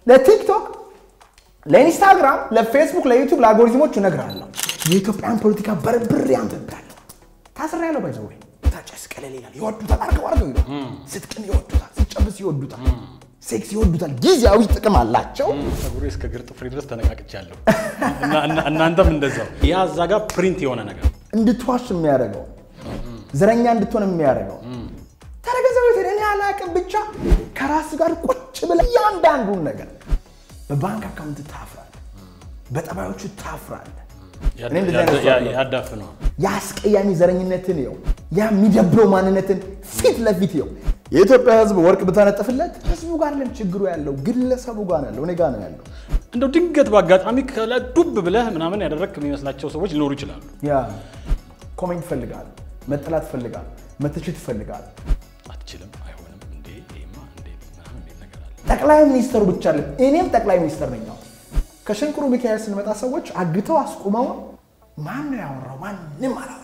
ለቲክቶክ፣ ለኢንስታግራም፣ ለፌስቡክ፣ ለዩቱብ፣ ለአልጎሪዝሞች እነግርሃለሁ። የኢትዮጵያን ፖለቲካ በርብሬ አንብቤያለሁ። ታስሬያለሁ። ባይዘ ወይ ታጨስ ቀለል ይላል። ይወዱታል፣ አርገው አርገው ይላል። ስትቅም ይወዱታል፣ ስትጨብስ ይወዱታል፣ ሴክስ ይወዱታል። ጊዜያዊ ጥቅም አላቸው። ፀጉሬ እስከ ግር ጥፍሬ ድረስ ተነቃቅቻለሁ። እና- እና- እናንተም እንደዛው። ያ እዛ ጋር ፕሪንት የሆነ ነገር እንድትዋሽ የሚያደርገው ዘረኛ እንድትሆን የሚያደርገው ተረገዘ ቤት እኔ አላቅም ብቻ ከራስ ጋር ቁጭ ብለህ እያንዳንዱን ነገር በባንክ አካውንት ታፍራለህ፣ በጠባዮቹ ታፍራለህ። እኔ እንደዚህ አይነት ሰው አይደለሁም። ያዳፍነዋል። የአስቀያሚ ዘረኝነትን ይው ያ የሚደብረው ማንነትን ፊት ለፊት ይው የኢትዮጵያ ሕዝብ ወርቅ ብታነጥፍለት ሕዝቡ ጋር ለም ችግሩ ያለው ግለሰቡ ጋር ነው ያለው፣ እኔ ጋር ነው ያለው። እንደው ድንገት በአጋጣሚ ከላይ ዱብ ብለህ ምናምን ያደረግክ የሚመስላቸው ሰዎች ሊኖሩ ይችላሉ። ያ ኮሜንት ይፈልጋል፣ መጠላት ይፈልጋል፣ መተቸት ይፈልጋል። አትችልም፣ አይሆንም፣ እንዴ ይሄማ እንዴት ምናምን የሚል ነገር አለ። ጠቅላይ ሚኒስተሩ ብቻ አለ እኔም ጠቅላይ ሚኒስተር ነኝ። አሁን ከሽንኩሩ ሚካኤል ስንመጣ ሰዎች አግተው አስቁመው ማን ነው ያወራው? ማንም አላወራ።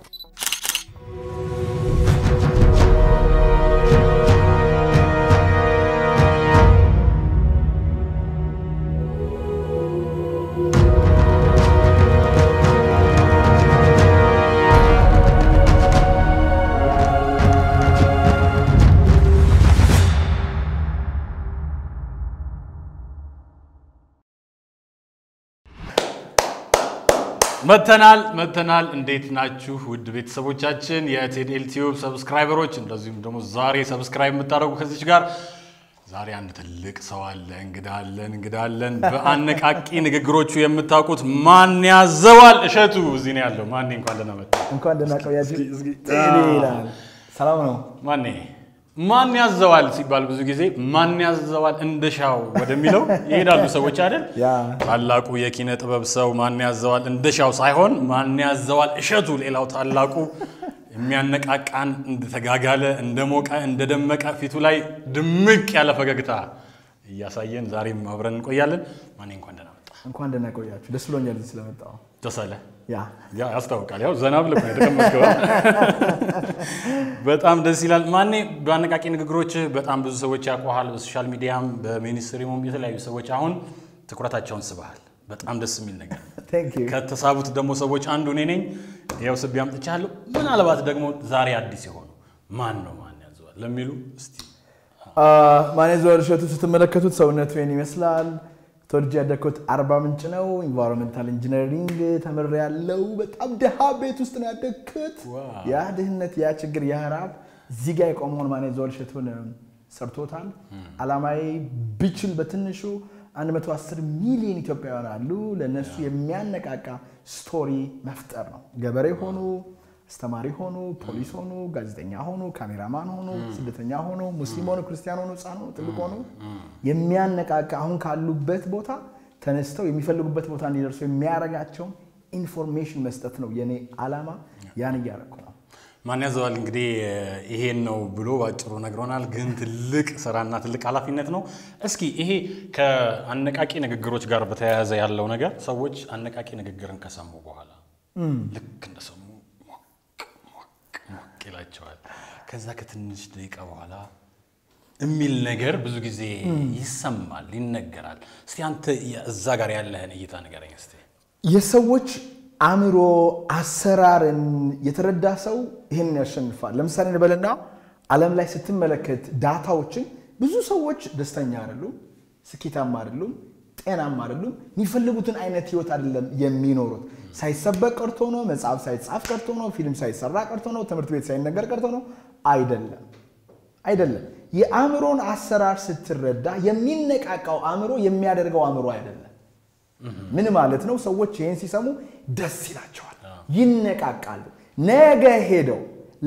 መተናል መተናል። እንዴት ናችሁ ውድ ቤተሰቦቻችን የቴድኤል ቲዩብ ሰብስክራይበሮች፣ እንደዚሁም ደግሞ ዛሬ ሰብስክራይብ የምታደርጉ ከዚች ጋር ዛሬ አንድ ትልቅ ሰው አለ። እንግዳ አለን እንግዳ አለን። በአነቃቂ ንግግሮቹ የምታውቁት ማን ያዘዋል እሸቱ እዚህ ነው ያለው። ማኔ እንኳን ደህና መጣ። እንኳን ደህና ቆያችሁ። እስኪ- እስኪ- ጤና ይላል። ሰላም ነው። ማኔ ማን ያዘዋል ሲባል ብዙ ጊዜ ማን ያዘዋል እንደሻው ወደሚለው ይሄዳሉ ሰዎች አይደል? ያ ታላቁ የኪነ ጥበብ ሰው ማን ያዘዋል እንደሻው ሳይሆን ማን ያዘዋል እሸቱ፣ ሌላው ታላቁ የሚያነቃቃን እንደተጋጋለ እንደሞቀ እንደደመቀ ፊቱ ላይ ድምቅ ያለ ፈገግታ እያሳየን ዛሬም አብረን እንቆያለን። ማኔ እንኳን ደህና መጣ። እንኳን ደህና ቆያችሁ። ደስ ብሎኛል እዚህ ስለመጣሁ። ደስ አለ። ያ ያ ያስታውቃል። ያው ዘና ብለህ ነው የተቀመጥከው። በጣም ደስ ይላል። ማኔ በአነቃቂ ንግግሮችህ በጣም ብዙ ሰዎች ያውቁሃል። በሶሻል ሚዲያም በሚኒስትሪሙም የተለያዩ ሰዎች አሁን ትኩረታቸውን ስበሃል። በጣም ደስ የሚል ነገር ቴንክ ዩ። ከተሳቡት ደግሞ ሰዎች አንዱ እኔ ነኝ። ያው ስቤ አምጥቻለሁ። ምናልባት ደግሞ ዛሬ አዲስ የሆኑ ማን ነው ማን ያዘዋል ለሚሉ እስቲ ማን ያዘዋል እሸቱ ስትመለከቱት ሰውነቱ ይህን ይመስላል። ተወልጄ ያደግኩት አርባ ምንጭ ነው። ኢንቫይሮንመንታል ኢንጂነሪንግ ተምሬ ያለው በጣም ድሃ ቤት ውስጥ ነው ያደግኩት። ዋው። ያ ድህነት፣ ያ ችግር፣ ያ ረሃብ እዚህ ጋር የቆመውን ማን ያዘዋል እሸቱን ሰርቶታል። አላማዬ ብችል በትንሹ 110 ሚሊዮን ኢትዮጵያውያን አሉ። ለእነሱ የሚያነቃቃ ስቶሪ መፍጠር ነው። ገበሬ ሆኑ፣ አስተማሪ ሆኑ፣ ፖሊስ ሆኑ፣ ጋዜጠኛ ሆኑ፣ ካሜራማን ሆኑ፣ ስደተኛ ሆኑ፣ ሙስሊም ሆኑ፣ ክርስቲያን ሆኑ፣ ህፃን ሆኑ፣ ትልቅ ሆኑ የሚያነቃቃ አሁን ካሉበት ቦታ ተነስተው የሚፈልጉበት ቦታ እንዲደርሱ የሚያደርጋቸውን ኢንፎርሜሽን መስጠት ነው የኔ ዓላማ። ያን እያደረኩ ነው። ማን ያዘዋል እንግዲህ ይሄን ነው ብሎ ባጭሩ ነግሮናል። ግን ትልቅ ስራና ትልቅ ኃላፊነት ነው። እስኪ ይሄ ከአነቃቂ ንግግሮች ጋር በተያያዘ ያለው ነገር ሰዎች አነቃቂ ንግግርን ከሰሙ በኋላ ልክ እንደሰሙ ሞቅ ሞቅ ሞቅ ይላቸዋል። ከዛ ከትንሽ ደቂቃ በኋላ የሚል ነገር ብዙ ጊዜ ይሰማል፣ ይነገራል። እስቲ አንተ እዛ ጋር ያለህን እይታ ንገረኝ እስቲ። የሰዎች አእምሮ አሰራርን የተረዳ ሰው ይህን ያሸንፋል። ለምሳሌ እንበልና ዓለም ላይ ስትመለከት ዳታዎችን ብዙ ሰዎች ደስተኛ አይደሉም፣ ስኬታማ አይደሉም፣ ጤናማ አይደሉም። የሚፈልጉትን አይነት ህይወት አይደለም የሚኖሩት። ሳይሰበክ ቀርቶ ነው፣ መጽሐፍ ሳይጻፍ ቀርቶ ነው፣ ፊልም ሳይሰራ ቀርቶ ነው፣ ትምህርት ቤት ሳይነገር ቀርቶ ነው። አይደለም አይደለም። የአእምሮን አሰራር ስትረዳ የሚነቃቃው አእምሮ የሚያደርገው አእምሮ አይደለም። ምን ማለት ነው? ሰዎች ይህን ሲሰሙ ደስ ይላቸዋል፣ ይነቃቃሉ። ነገ ሄደው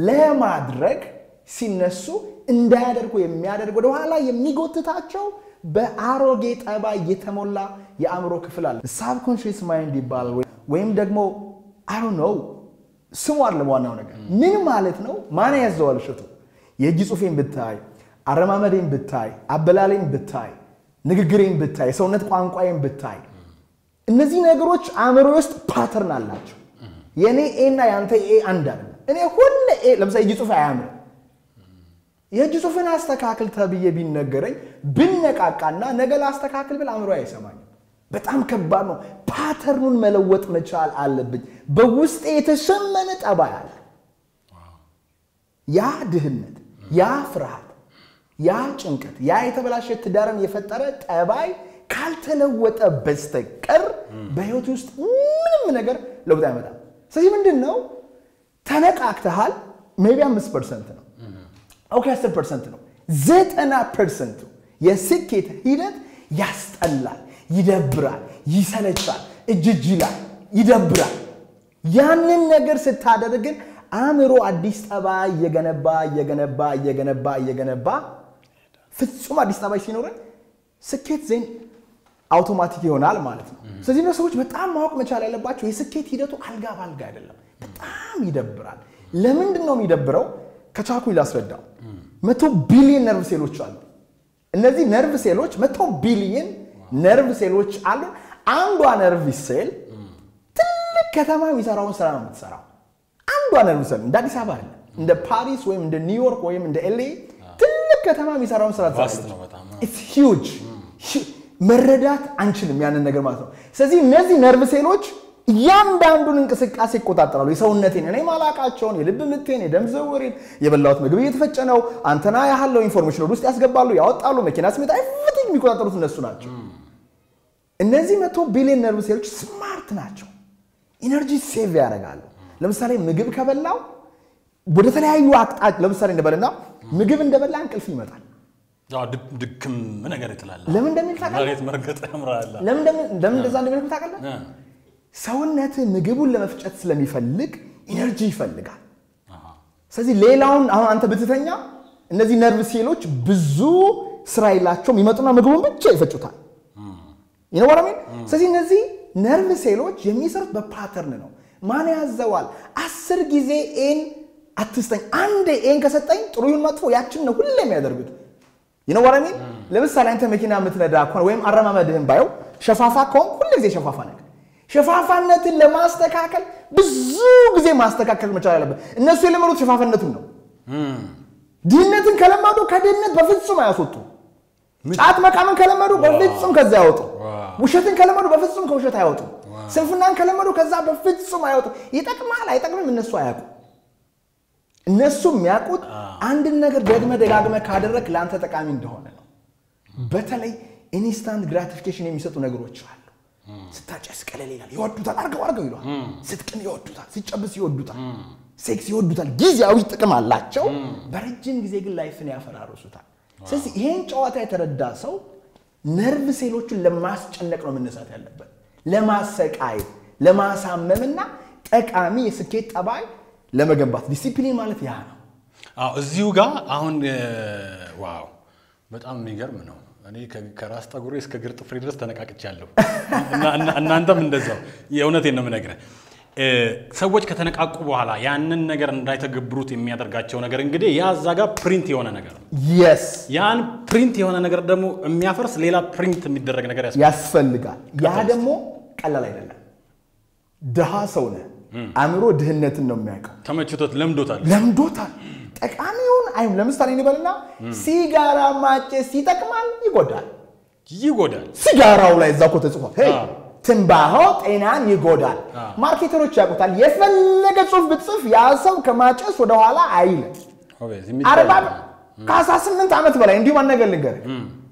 ለማድረግ ሲነሱ እንዳያደርጉ የሚያደርግ ወደኋላ የሚጎትታቸው በአሮጌ ጠባይ የተሞላ የአእምሮ ክፍል አለ። ሳብኮንሽስ ማይንድ ይባላል። ወይም ደግሞ አሮ ነው ስሙ አለ። ዋናው ነገር ምን ማለት ነው? ማን ያዘዋል እሸቱ? የእጅ ጽሑፌን ብታይ፣ አረማመዴን ብታይ፣ አበላሌን ብታይ፣ ንግግሬን ብታይ፣ የሰውነት ቋንቋዬን ብታይ እነዚህ ነገሮች አእምሮ ውስጥ ፓተርን አላቸው። የእኔ ኤ እና የአንተ ኤ አንድ አይደለም። እኔ ሁሌ ኤ ለምሳሌ እጅ ጽሑፍ አያምርም። የእጅ ጽሑፍን አስተካክል ተብዬ ቢነገረኝ ብነቃቃና ነገ ላስተካክል ብል አእምሮ አይሰማኝም። በጣም ከባድ ነው። ፓተርኑን መለወጥ መቻል አለብኝ። በውስጤ የተሸመነ ጠባይ አለ። ያ ድህነት፣ ያ ፍርሃት፣ ያ ጭንቀት፣ ያ የተበላሸ ትዳርን የፈጠረ ጠባይ ካልተለወጠ በስተቀር በህይወት ውስጥ ምንም ነገር ለውጥ አይመጣም። ስለዚህ ምንድን ነው ተነቃቅተሃል። ሜይ ቢ አምስት ፐርሰንት ነው ኦኬ፣ አስር ፐርሰንት ነው። ዘጠና ፐርሰንቱ የስኬት ሂደት ያስጠላል፣ ይደብራል፣ ይሰለቻል፣ እጅጅ ይላል፣ ይደብራል። ያንን ነገር ስታደርግ ግን አእምሮ አዲስ ጠባይ እየገነባ እየገነባ እየገነባ እየገነባ ፍጹም አዲስ ጠባይ ሲኖረን ስኬት ዜን አውቶማቲክ ይሆናል ማለት ነው። ስለዚህ ነው ሰዎች በጣም ማወቅ መቻል ያለባቸው የስኬት ሂደቱ አልጋ ባልጋ አይደለም። በጣም ይደብራል። ለምንድን ነው የሚደብረው? ከቻልኩኝ ላስረዳው። መቶ ቢሊየን ነርቭ ሴሎች አሉ። እነዚህ ነርቭ ሴሎች መቶ ቢሊየን ነርቭ ሴሎች አሉ። አንዷ ነርቭ ሴል ትልቅ ከተማ የሚሰራውን ስራ ነው የምትሰራው። አንዷ ነርቭ ሴል እንደ አዲስ አበባ አይደለም፣ እንደ ፓሪስ ወይም እንደ ኒውዮርክ ወይም እንደ ኤልኤ ትልቅ ከተማ የሚሰራውን ስራ ቫስት ነው በጣም። ኢትስ ሂውጅ መረዳት አንችልም ያንን ነገር ማለት ነው። ስለዚህ እነዚህ ነርቭ ሴሎች እያንዳንዱን እንቅስቃሴ ይቆጣጠራሉ። የሰውነቴን እኔ ማላቃቸውን የልብ ምቴን፣ የደም ዝውውሬን፣ የበላሁት ምግብ እየተፈጨ ነው፣ አንተና ያህለው ኢንፎርሜሽን ወደ ውስጥ ያስገባሉ፣ ያወጣሉ፣ መኪና ስሜት ኤቭሪቲንግ የሚቆጣጠሩት እነሱ ናቸው። እነዚህ መቶ ቢሊዮን ነርቭ ሴሎች ስማርት ናቸው። ኢነርጂ ሴቭ ያደርጋሉ። ለምሳሌ ምግብ ከበላው ወደ ተለያዩ አቅጣጫ ለምሳሌ እንደበልና ምግብ እንደበላ እንቅልፍ ይመጣል። አዎ፣ ድክ- ድክም ነገር ይጥላል። ለምን እንደሚል ታውቃለህ? መሬት መርገጥ ያምራል። ለምን እንደምን- ለምን እንደዛ እንደሚል ታውቃለህ? እ፣ ሰውነት ምግቡን ለመፍጨት ስለሚፈልግ ኢነርጂ ይፈልጋል። አሃ። ስለዚህ ሌላውን አሁን አንተ ብትተኛ እነዚህ ነርቭ ሴሎች ብዙ ስራ የላቸውም። ይመጡና ምግቡን ብቻ ይፈጩታል። ይነወረሜን ስለዚህ እነዚህ ነርቭ ሴሎች የሚሰሩት በፓተርን ነው። ማን ያዘዋል? አስር ጊዜ ኤን አትስጠኝ፣ አንድ ኤን ከሰጠኝ ጥሩ ይሁን መጥፎ ያችን ነው ሁሌ የሚያደርጉት። ይነወረሜን ለምሳሌ አንተ መኪና የምትነዳ ከሆነ ወይም አረማመድህን ባየው ሸፋፋ ከሆን ሁሌ ጊዜ ሸፋፋ ነገር ሸፋፋነትን ለማስተካከል ብዙ ጊዜ ማስተካከል መቻል አለበት። እነሱ የለመዱት ሸፋፋነቱን ነው። ድህነትን ከለመዱ ከድህነት በፍጹም አያስወጡ። ጫት መቃምን ከለመዱ በፍጹም ከዛ ያወጡ። ውሸትን ከለመዱ በፍጹም ከውሸት አያወጡ። ስንፍናን ከለመዱ ከዛ በፍጹም አያወጡ። ይጠቅማል አይጠቅምም እነሱ አያውቁ። እነሱ የሚያውቁት አንድን ነገር ደግመ ደጋግመ ካደረግ ለአንተ ጠቃሚ እንደሆነ ነው። በተለይ ኢንስታንት ግራቲፊኬሽን የሚሰጡ ነገሮች አሉ። ስታጨስ ቀለል ይላል፣ ይወዱታል። አርገው አርገው ይለዋል። ስትቅም ይወዱታል፣ ሲጨብስ ይወዱታል፣ ሴክስ ይወዱታል። ጊዜያዊ ጥቅም አላቸው። በረጅም ጊዜ ግን ላይፍን ያፈራርሱታል። ስለዚህ ይሄን ጨዋታ የተረዳ ሰው ነርቭ ሴሎቹን ለማስጨነቅ ነው መነሳት ያለበት፣ ለማሰቃየት፣ ለማሳመምና ጠቃሚ የስኬት ጠባይ ለመገንባት። ዲሲፕሊን ማለት ያ ነው። አዎ እዚሁ ጋር አሁን እ፣ ዋው በጣም የሚገርም ነው። እኔ ከ- ከራስ ጠጉሬ እስከ ግር ጥፍሬ ድረስ ተነቃቅቻለሁ። እና- እና- እናንተም እንደዛው። የእውነቴን ነው የምነግርህ። እ፣ ሰዎች ከተነቃቁ በኋላ ያንን ነገር እንዳይተገብሩት የሚያደርጋቸው ነገር እንግዲህ ያ እዛ ጋር ፕሪንት የሆነ ነገር ነው። የስ ያን ፕሪንት የሆነ ነገር ደግሞ የሚያፈርስ ሌላ ፕሪንት የሚደረግ ነገር ያስ ያስፈልጋል። ያ ደግሞ ቀላል አይደለም። ድሃ ሰው ነህ። አእምሮ ድህነትን ነው የሚያውቀው። ተመችቶት ለምዶታል። ለምዶታል። ጠቃሚውን አይም ለምሳሌ እንበልና ሲጋራ ማጨስ ይጠቅማል፣ ይጎዳል። ይጎዳል። ሲጋራው ላይ እዛ እኮ ተጽፏል። ሄይ አዎ። ትንባሆ ጤናን ይጎዳል። ማርኬተሮች ያውቁታል። የፈለገ ጽሑፍ ብትጽፍ ያ ሰው ከማጨስ ወደኋላ አይልም። ኦቤዝ የሚታይ አርባ ነው። ከአስራ ስምንት ዓመት በላይ እንዲሁም አንድ ነገር ልንገርህ፣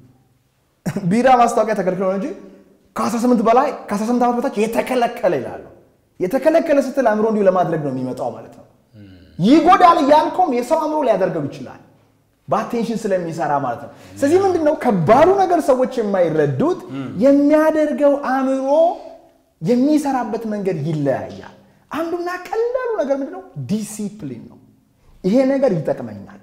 ቢራ ማስታወቂያ ተከልክሎ ነው እንጂ ከ18 በላይ ከ18 ዓመት በታች የተከለከለ ይላሉ። የተከለከለ ስትል አእምሮ እንዲሁ ለማድረግ ነው የሚመጣው ማለት ነው። ይጎዳል እያልከውም የሰው አእምሮ ሊያደርገው ይችላል በአቴንሽን ስለሚሰራ ማለት ነው። ስለዚህ ምንድን ነው ከባዱ ነገር ሰዎች የማይረዱት የሚያደርገው አእምሮ የሚሰራበት መንገድ ይለያያል። አንዱና ቀላሉ ነገር ምንድን ነው? ዲሲፕሊን ነው። ይሄ ነገር ይጠቅመኛል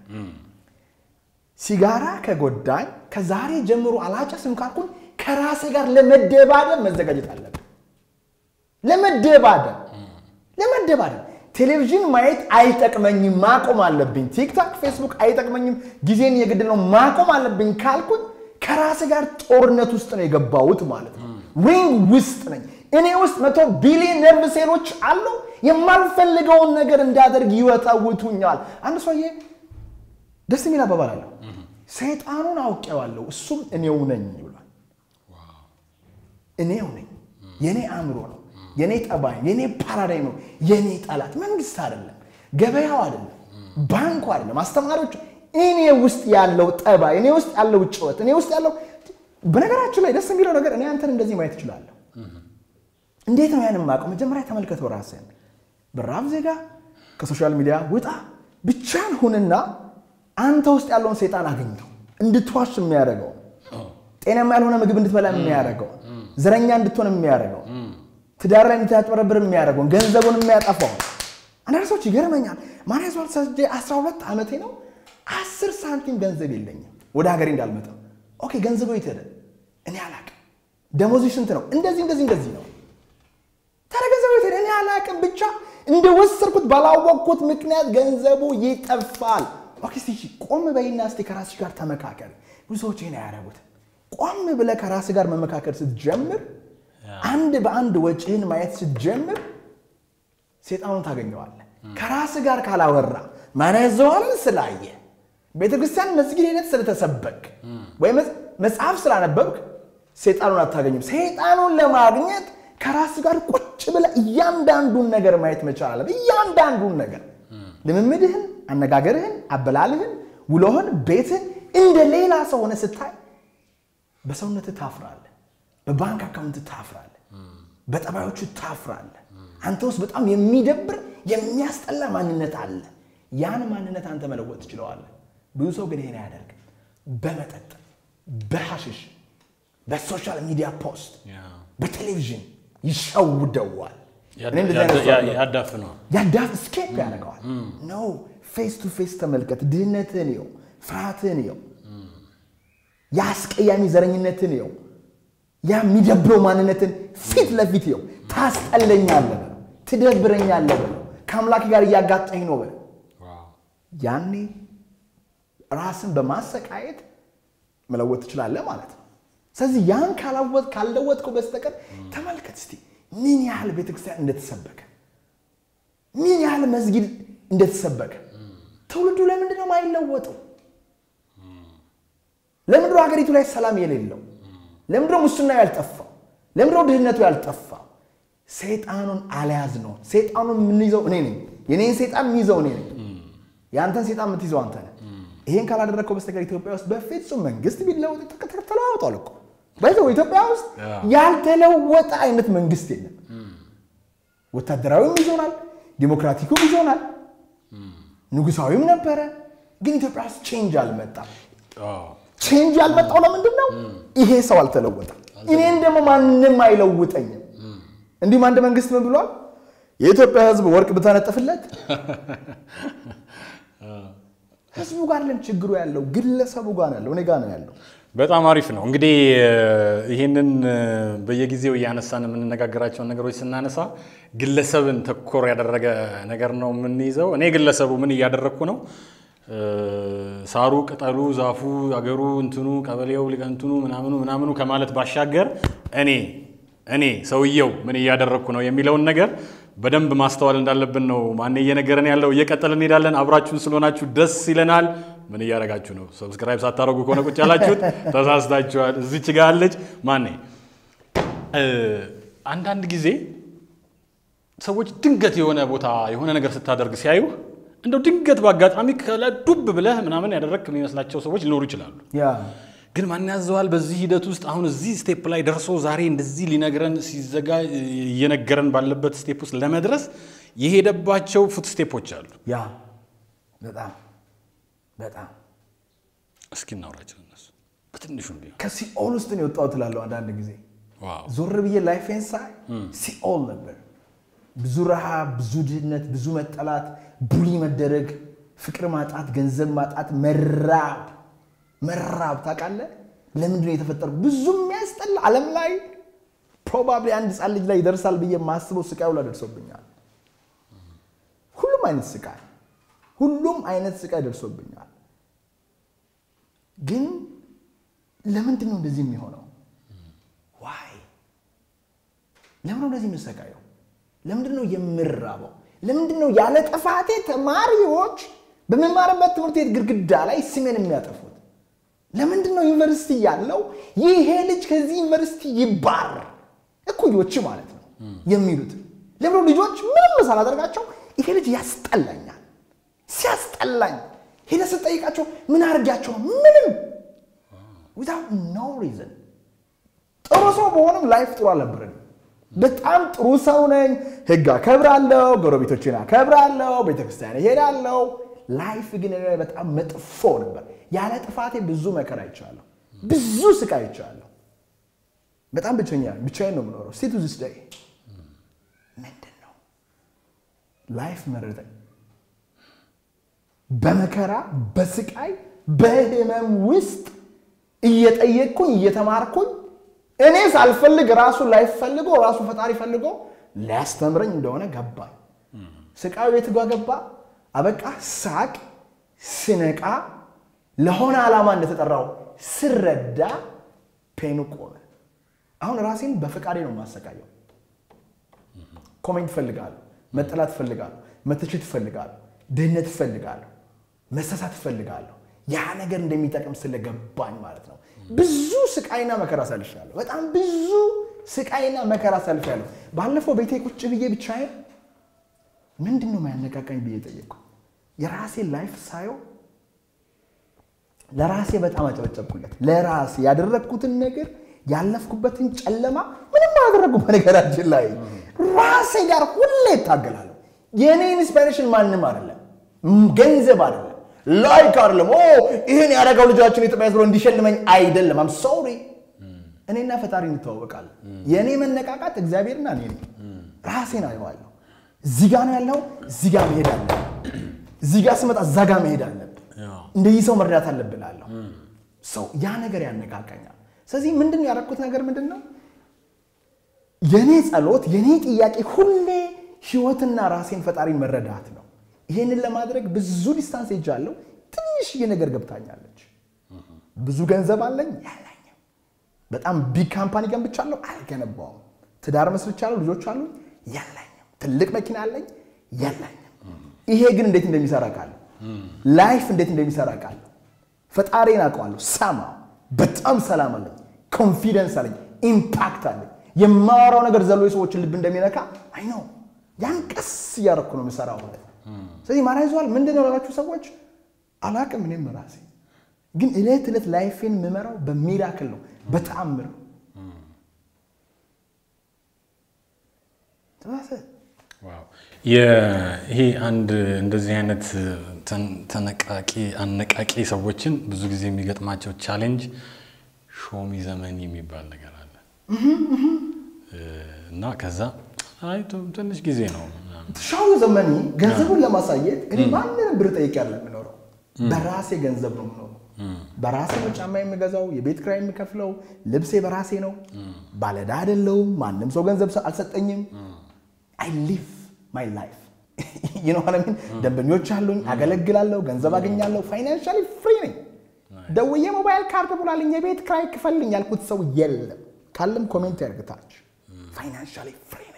ሲጋራ ከጎዳኝ ከዛሬ ጀምሮ አላጨስም ካልኩኝ ከራሴ ጋር ለመደባደብ መዘጋጀት አለብን። ለመደባደብ ለመደባደብ ቴሌቪዥን ማየት አይጠቅመኝም፣ ማቆም አለብኝ። ቲክታክ፣ ፌስቡክ አይጠቅመኝም፣ ጊዜን የግድ ነው ማቆም አለብኝ ካልኩኝ ከራሴ ጋር ጦርነት ውስጥ ነው የገባሁት ማለት ነው። ሪንግ ውስጥ ነኝ። እኔ ውስጥ መቶ ቢሊዮን ነርቭ ሴሎች አሉ። የማልፈልገውን ነገር እንዳደርግ ይወጣውቱኛል። አንድ ሰውዬ ደስ የሚል አባባል አለው። ሰይጣኑን አውቄዋለሁ እሱም እኔው ነኝ ብሏል። እኔው ነኝ፣ የኔ አእምሮ ነው፣ የኔ ጠባይ፣ የኔ ፓራዳይም ነው፣ የኔ ጠላት መንግስት አይደለም፣ ገበያው አይደለም፣ ባንኩ አይደለም፣ አስተማሪዎች እኔ ውስጥ ያለው ጠባይ፣ እኔ ውስጥ ያለው ጭወት፣ እኔ ውስጥ ያለው በነገራችን ላይ ደስ የሚለው ነገር እኔ አንተን እንደዚህ ማየት እችላለሁ። እንዴት ነው ያን የማውቀው? መጀመሪያ ተመልከተው ራስህን። በራብ ዜጋ ከሶሻል ሚዲያ ውጣ፣ ብቻን ሁንና አንተ ውስጥ ያለውን ሰይጣን አገኘው። እንድትዋሽ የሚያደርገው ጤናማ ያልሆነ ምግብ እንድትበላ የሚያደርገው ዘረኛ እንድትሆን የሚያደርገው ትዳር ላይ እንድታጭበረብር የሚያደርገውን ገንዘቡን የሚያጠፋው አንዳንድ ሰዎች ይገርመኛል። ማን ያዟል ሰጅ 12 ዓመቴ ነው አስር ሳንቲም ገንዘብ የለኝም ወደ ሀገሬ እንዳልመጣ። ኦኬ ገንዘቡ የት ሄደ? እኔ አላቅም። ደሞዙ ስንት ነው? እንደዚህ እንደዚህ እንደዚህ ነው። ታዲያ ገንዘቡ የት ሄደ? እኔ አላቅም። ብቻ እንደወሰድኩት ባላወቅኩት ምክንያት ገንዘቡ ይጠፋል። ኦኬ እስቲ ቆም በይና እስቲ ከራስሽ ጋር ተመካከል። ብዙ ሰዎች ይሄን አያደርጉት። ቆም ብለህ ከራስ ጋር መመካከል ስትጀምር፣ አንድ በአንድ ወጪህን ማየት ስትጀምር ሴጣኑን ታገኘዋለህ። ከራስ ጋር ካላወራ ማን ያዘዋልን ስላየ ቤተ ክርስቲያን መስጊድ ሄደት ስለተሰበክ ወይም መጽሐፍ ስላነበብክ ሴጣኑን አታገኝም። ሴጣኑን ለማግኘት ከራስ ጋር ቁጭ ብለህ እያንዳንዱን ነገር ማየት መቻል አለብህ። እያንዳንዱን ነገር ልምምድህን፣ አነጋገርህን፣ አበላልህን፣ ውሎህን፣ ቤትህን እንደ ሌላ ሰው ሆነ ስታይ በሰውነትህ ታፍራለህ። በባንክ አካውንት ታፍራለህ። በጠባዮቹ ታፍራለህ። አንተ ውስጥ በጣም የሚደብር የሚያስጠላ ማንነት አለ። ያን ማንነት አንተ መለወጥ ትችለዋለህ። ብዙ ሰው ግን ይሄን አያደርግም። በመጠጥ በሐሽሽ በሶሻል ሚዲያ ፖስት በቴሌቪዥን ይሸውደዋል። እኔ እንደዚህ አይነት ሰው አይደለሁም። ያዳፍነዋል። ያዳፍ ስኬፕ ያደርገዋል። ኖ ፌስ ቱ ፌስ ተመልከት። ድህነትን ው ፍርሃትን ው የአስቀያሚ ዘረኝነትን ው ያ የሚደብረው ማንነትን ፊት ለፊት ው ታስጠለኛለህ በለው፣ ትደብረኛለህ በለው፣ ከአምላክ ጋር እያጋጠኝ ነው በለው። ያኔ ራስን በማሰቃየት መለወጥ ትችላለህ ማለት ነው። ስለዚህ ያን ካላወጥ ካልለወጥከው በስተቀር ተመልከት እስቲ ምን ያህል ቤተክርስቲያን እንደተሰበከ ምን ያህል መስጊድ እንደተሰበከ። ትውልዱ ለምንድን ነው የማይለወጠው? ለምንድነው ሀገሪቱ ላይ ሰላም የሌለው? ለምንድነው ሙስናው ያልጠፋው? ለምንድነው ድህነቱ ያልጠፋው? ሰይጣኑን አልያዝ ነው። ሰይጣኑን የምንይዘው እኔ ነኝ። የኔን ሰይጣን የሚይዘው እኔ ነኝ። የአንተን ሰይጣን የምትይዘው አንተ ነህ። ይሄን ካላደረግከው በስተቀር ኢትዮጵያ ውስጥ በፍጹም መንግስት ቢለወጥ ተለዋውጧል እኮ ባይዘው ኢትዮጵያ ውስጥ ያልተለወጠ አይነት መንግስት የለም። ወታደራዊም ይዞናል፣ ዲሞክራቲኩም ይዞናል፣ ንጉሳዊም ነበረ። ግን ኢትዮጵያ ውስጥ ቼንጅ አልመጣም። ቼንጅ ያልመጣው ለምንድን ነው? ይሄ ሰው አልተለወጠም። እኔን ደግሞ ማንም አይለውጠኝም። እንዲሁም አንድ መንግስት ምን ብሏል? የኢትዮጵያ ሕዝብ ወርቅ ብታነጥፍለት ህዝቡ ጋር ለም ችግሩ ያለው ግለሰቡ ጋር ነው ያለው፣ እኔ ጋር ነው ያለው። በጣም አሪፍ ነው። እንግዲህ ይህንን በየጊዜው እያነሳን የምንነጋገራቸውን ነገሮች ስናነሳ ግለሰብን ተኮር ያደረገ ነገር ነው የምንይዘው። እኔ ግለሰቡ ምን እያደረግኩ ነው? ሳሩ፣ ቅጠሉ፣ ዛፉ፣ አገሩ፣ እንትኑ፣ ቀበሌው፣ ሊቀንትኑ ምናምኑ ምናምኑ ከማለት ባሻገር እኔ እኔ ሰውየው ምን እያደረግኩ ነው የሚለውን ነገር በደንብ ማስተዋል እንዳለብን ነው ማን እየነገረን ያለው። እየቀጠልን እንሄዳለን። አብራችሁን ስለሆናችሁ ደስ ይለናል። ምን እያደረጋችሁ ነው? ሰብስክራይብ ሳታደረጉ ከሆነ ቁጭ ያላችሁት ተሳስታችኋል። እዚች ጋ ያለች ማን አንዳንድ ጊዜ ሰዎች ድንገት የሆነ ቦታ የሆነ ነገር ስታደርግ ሲያዩ እንደው ድንገት በአጋጣሚ ከላይ ዱብ ብለህ ምናምን ያደረግክ የሚመስላቸው ሰዎች ሊኖሩ ይችላሉ። ያ ግን ማን ያዘዋል? በዚህ ሂደት ውስጥ አሁን እዚህ ስቴፕ ላይ ደርሶ ዛሬ እንደዚህ ሊነግረን ሲዘጋ እየነገረን ባለበት ስቴፕ ውስጥ ለመድረስ የሄደባቸው ፉት ስቴፖች አሉ። ያ በጣም በጣም እስኪ እናውራቸው እነሱ በትንሹም ቢሆን። ከሲኦል ውስጥ ነው የወጣው ትላለሁ። አንዳንድ ጊዜ ዋው ዞር ብዬ ላይፌን ሳይ ሲኦል ነበር። ብዙ ረሃብ፣ ብዙ ድህነት፣ ብዙ መጠላት፣ ቡሊ መደረግ፣ ፍቅር ማጣት፣ ገንዘብ ማጣት፣ መራብ መራብ ታውቃለህ? ለምንድን ነው የተፈጠሩ? ብዙ የሚያስጠላ ዓለም ላይ ፕሮባብሊ አንድ ህፃን ልጅ ላይ ይደርሳል ብዬ የማስበው ስቃይ ሁላ ደርሶብኛል። ሁሉም አይነት ስቃይ ሁሉም አይነት ስቃይ ደርሶብኛል። ግን ለምንድን ነው እንደዚህ የሚሆነው? ዋይ ለምን ነው እንደዚህ የምሰቃየው? ለምንድን ነው የምራበው? ለምንድን ነው ያለ ጥፋቴ ተማሪዎች በመማርበት ትምህርት ቤት ግድግዳ ላይ ስሜን የሚያጠፉት ለምንድን ነው? ዩኒቨርሲቲ ያለው ይሄ ልጅ ከዚህ ዩኒቨርሲቲ ይባረር እኩዮች ማለት ነው የሚሉት ለምሮ ልጆች ምንም ሳላደርጋቸው ይሄ ልጅ ያስጠላኛል። ሲያስጠላኝ ሄደ ስጠይቃቸው ምን አድርጊያቸው ምንም ዊዛውት ኖ ሪዝን ጥሩ ሰው በሆነም ላይፍ ጥሩ አልነበረንም። በጣም ጥሩ ሰው ነኝ። ህግ አከብራለሁ፣ ጎረቤቶችን አከብራለሁ፣ ቤተክርስቲያን እሄዳለሁ። ላይፍ ግን እኔ ላይ በጣም መጥፎ ነበር። ያለ ጥፋቴ ብዙ መከራ አይቻለሁ፣ ብዙ ስቃይ አይቻለሁ። በጣም ብቸኛ ብቻዬን ነው የምኖረው። ስቲል ቱ ዚስ ዴይ ምንድን ነው ላይፍ መረጠኝ። በመከራ በስቃይ በህመም ውስጥ እየጠየቅኩኝ እየተማርኩኝ እኔ ሳልፈልግ ራሱ ላይፍ ፈልጎ ራሱ ፈጣሪ ፈልጎ ሊያስተምረኝ እንደሆነ ገባኝ። ስቃዩ የት ጋ ገባ? አበቃ። ሳቅ ስነቃ ለሆነ ዓላማ እንደተጠራው ስረዳ ፔኑ ቆመ። አሁን ራሴን በፈቃዴ ነው የማሰቃየው። ኮሜንት እፈልጋለሁ፣ መጠላት እፈልጋለሁ፣ መተቸት እፈልጋለሁ፣ ድህነት እፈልጋለሁ፣ መሳሳት እፈልጋለሁ። ያ ነገር እንደሚጠቅም ስለገባኝ ማለት ነው። ብዙ ስቃይና መከራ አሳልፌያለሁ። በጣም ብዙ ስቃይና መከራ አሳልፌያለሁ። ባለፈው ቤቴ ቁጭ ብዬ ብቻዬን ምንድን ነው የሚያነቃቃኝ ብዬ ጠየቅኩ። የራሴን ላይፍ ሳየው ለራሴ በጣም አጨበጨብኩለት። ለራሴ ያደረግኩትን ነገር ያለፍኩበትን ጨለማ ምንም አላደረጉ። በነገራችን ላይ ራሴ ጋር ሁሌ እታገላለሁ። የእኔ ኢንስፓይሬሽን ማንም አይደለም፣ ገንዘብ አይደለም፣ ላይክ አይደለም። ኦ ይህን ያደረገው ልጃችን ኢትዮጵያ ብሎ እንዲሸልመኝ አይደለም። አም ሶሪ እኔና ፈጣሪ እንተዋወቃለን። የእኔ መነቃቃት እግዚአብሔርና እኔ ነኝ። ራሴን አየዋለሁ። እዚህ ጋ ነው ያለው፣ እዚህ ጋ መሄድ አለብን። እዚህ ጋ ስመጣ እዛ ጋ መሄድ አለብን። እንደዚህ ሰው መርዳት አለብን አለሁ ሰው ያ ነገር ያነቃቀኛል። ስለዚህ ምንድን ነው ያደረኩት ነገር ምንድን ነው? የእኔ ጸሎት የእኔ ጥያቄ ሁሌ ህይወትና ራሴን ፈጣሪን መረዳት ነው። ይህንን ለማድረግ ብዙ ዲስታንስ ሄጃለሁ። ትንሽዬ ነገር ገብታኛለች። ብዙ ገንዘብ አለኝ ያለኝም። በጣም ቢግ ካምፓኒ ገንብቻለሁ አልገነባውም። ትዳር መስርቻለሁ፣ ልጆች አሉ የለኝም። ትልቅ መኪና አለኝ የለኝም። ይሄ ግን እንዴት እንደሚሰራ ቃለሁ። ላይፍ እንዴት እንደሚሰራ ቃለሁ። ፈጣሪን አውቀዋለሁ። ሰማ በጣም ሰላም አለኝ፣ ኮንፊደንስ አለኝ፣ ኢምፓክት አለኝ። የማወራው ነገር ዘሎ የሰዎችን ልብ እንደሚነካ አይ ነው። ያን ቀስ እያደረኩ ነው የምሰራው ማለት ነው። ስለዚህ ማን ይዘዋል ምንድን ነው ላላችሁ ሰዎች አላቅም። እኔም ራሴ ግን እለት ዕለት ላይፌን የምመራው በሚራክል ነው፣ በተአምር ነው። ይሄ አንድ እንደዚህ አይነት ተነቃቂ አነቃቂ ሰዎችን ብዙ ጊዜ የሚገጥማቸው ቻሌንጅ ሾሚ ዘመን የሚባል ነገር አለ እና ከዛ አይ ትንሽ ጊዜ ነው ሻው ዘመኒ ገንዘቡን ለማሳየት እኔ ማንንም ብር ጠይቄ ያለ የምኖረው በራሴ ገንዘብ ነው የምኖረው። በራሴ ነው ጫማ የምገዛው፣ የቤት ኪራይ የምከፍለው፣ ልብሴ በራሴ ነው። ባለዕዳ አይደለሁም። ማንም ሰው ገንዘብ አልሰጠኝም። አይ ሊቭ ማይ ላይፍ ይኖረምን ደንበኞች አሉኝ፣ አገለግላለሁ፣ ገንዘብ አገኛለሁ። ፋይናንሻሊ ፍሪ ነኝ። ደውዬ ሞባይል ካርድ ብላልኝ የቤት ኪራይ ክፈልኝ ያልኩት ሰው የለም። ካለም ኮሜንት ያርግታች። ፋይናንሻሊ ፍሪ ነኝ።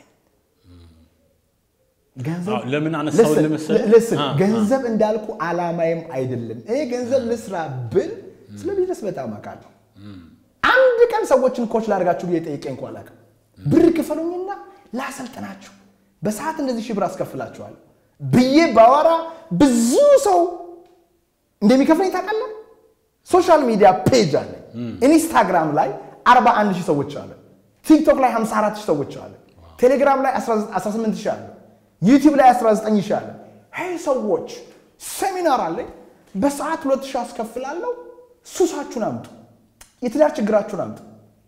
ለምን አነሳው ልስን ገንዘብ እንዳልኩ አላማዬም አይደለም። እኔ ገንዘብ ልስራ ብል ስለ ቢዝነስ በጣም አውቃለሁ። አንድ ቀን ሰዎችን ኮች ላደርጋችሁ ብዬ ጠይቄ እንኳ አላውቅም። ብር ክፈሉኝና ላሰልጥናችሁ በሰዓት እንደዚህ ሺህ ብር አስከፍላችኋለሁ ብዬ ባወራ ብዙ ሰው እንደሚከፍለኝ ታውቃለህ። ሶሻል ሚዲያ ፔጅ አለ። ኢንስታግራም ላይ 41 ሺህ ሰዎች አለ። ቲክቶክ ላይ 54 ሺህ ሰዎች አለ። ቴሌግራም ላይ 18 ሺህ አለ። ዩቲዩብ ላይ 19 ሺህ አለ። ሄይ ሰዎች ሴሚናር አለኝ በሰዓት 2 ሺህ አስከፍላለሁ። ሱሳችሁን አምጡ፣ የትዳር ችግራችሁን አምጡ፣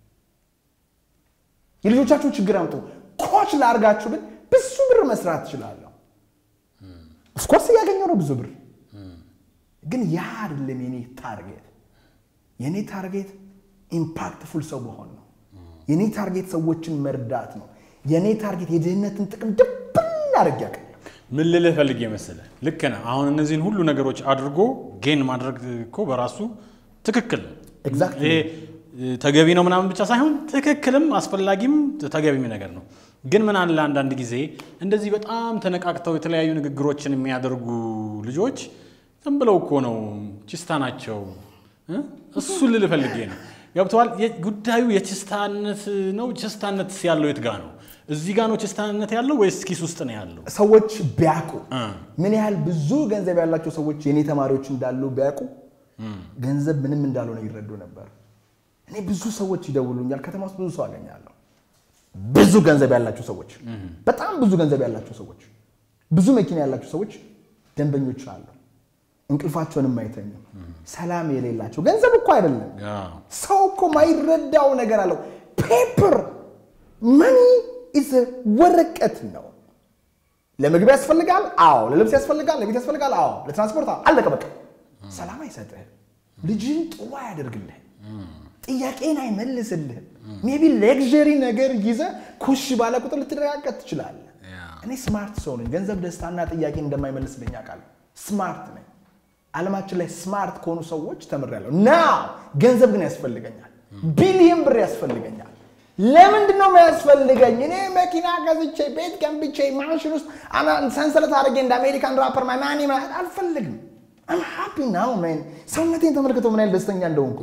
የልጆቻችሁን ችግር አምጡ። ኮች ላርጋችሁ ብል ብዙ ብር መስራት ትችላለሁ። ኦፍኮርስ እያገኘው ነው ብዙ ብር፣ ግን ያ አይደለም የኔ ታርጌት። የኔ ታርጌት ኢምፓክትፉል ሰው መሆን ነው። የኔ ታርጌት ሰዎችን መርዳት ነው። የኔ ታርጌት የድህነትን ጥቅም ድብን አድርግ ያቀል ምን ልልህ ፈልጌ መሰለህ፣ ልክ ነህ። አሁን እነዚህን ሁሉ ነገሮች አድርጎ ጌን ማድረግ እኮ በራሱ ትክክል ነው። Exactly. ይሄ ተገቢ ነው ምናምን ብቻ ሳይሆን ትክክልም አስፈላጊም ተገቢም ነገር ነው። ግን ምን አለ አንዳንድ ጊዜ እንደዚህ በጣም ተነቃቅተው የተለያዩ ንግግሮችን የሚያደርጉ ልጆች ዝም ብለው እኮ ነው ችስታ ናቸው እ? እሱን ልል ፈልጌ ነው። ገብተዋል። ጉዳዩ የችስታነት ነው። ችስታነት ያለው የት ጋ ነው? እዚህ ጋ ነው ችስታነት ያለው ወይስ ኪስ ውስጥ ነው ያለው? ሰዎች ቢያውቁ እ። ምን ያህል ብዙ ገንዘብ ያላቸው ሰዎች የኔ ተማሪዎች እንዳሉ ቢያውቁ ገንዘብ ምንም እንዳልሆነ ይረዱ ነበር። እኔ ብዙ ሰዎች ይደውሉኛል። ከተማ ውስጥ ብዙ ሰው አገኛለሁ። ብዙ ገንዘብ ያላቸው ሰዎች፣ በጣም ብዙ ገንዘብ ያላቸው ሰዎች፣ ብዙ መኪና ያላቸው ሰዎች ደንበኞች አሉ። እንቅልፋቸውንም አይተኙም። ሰላም የሌላቸው ገንዘብ እኮ አይደለም አዎ። ሰው እኮ ማይረዳው ነገር አለው። ፔፐር መኒ ኢዝ ወረቀት ነው። ለምግብ ያስፈልጋል፣ አዎ። ለልብስ ያስፈልጋል፣ ለቤት ያስፈልጋል፣ አዎ። ለትራንስፖርት አዎ። አለቀ በቃ። ሰላም አይሰጥህም። ልጅን ጥሩ አያደርግልህም። ጥያቄን አይመልስልህም። ሜቢ ሌክዠሪ ነገር ይዘህ ኩሽ ባለ ቁጥር ልትረጋገጥ ትችላለህ። ያ። እኔ ስማርት ሰው ነኝ። ገንዘብ ደስታና ጥያቄን እንደማይመልስልኝ አውቃለሁ። ስማርት ነኝ። ዓለማችን ላይ ስማርት ከሆኑ ሰዎች ተምሬያለሁ። ና ገንዘብ ግን ያስፈልገኛል። ቢሊየን ብር ያስፈልገኛል። ለምንድን ነው የሚያስፈልገኝ? እኔ መኪና ገዝቼ ቤት ገንብቼ ማሽን ውስጥ አና- ሰንሰለት አድርጌ እንደ አሜሪካን ራፐር ማይ ማኒ ማለት አልፈልግም። አም ሃፒ ናው ሜን። ሰውነቴን ተመልክተው ምን ያህል ደስተኛ እንደሆንኩ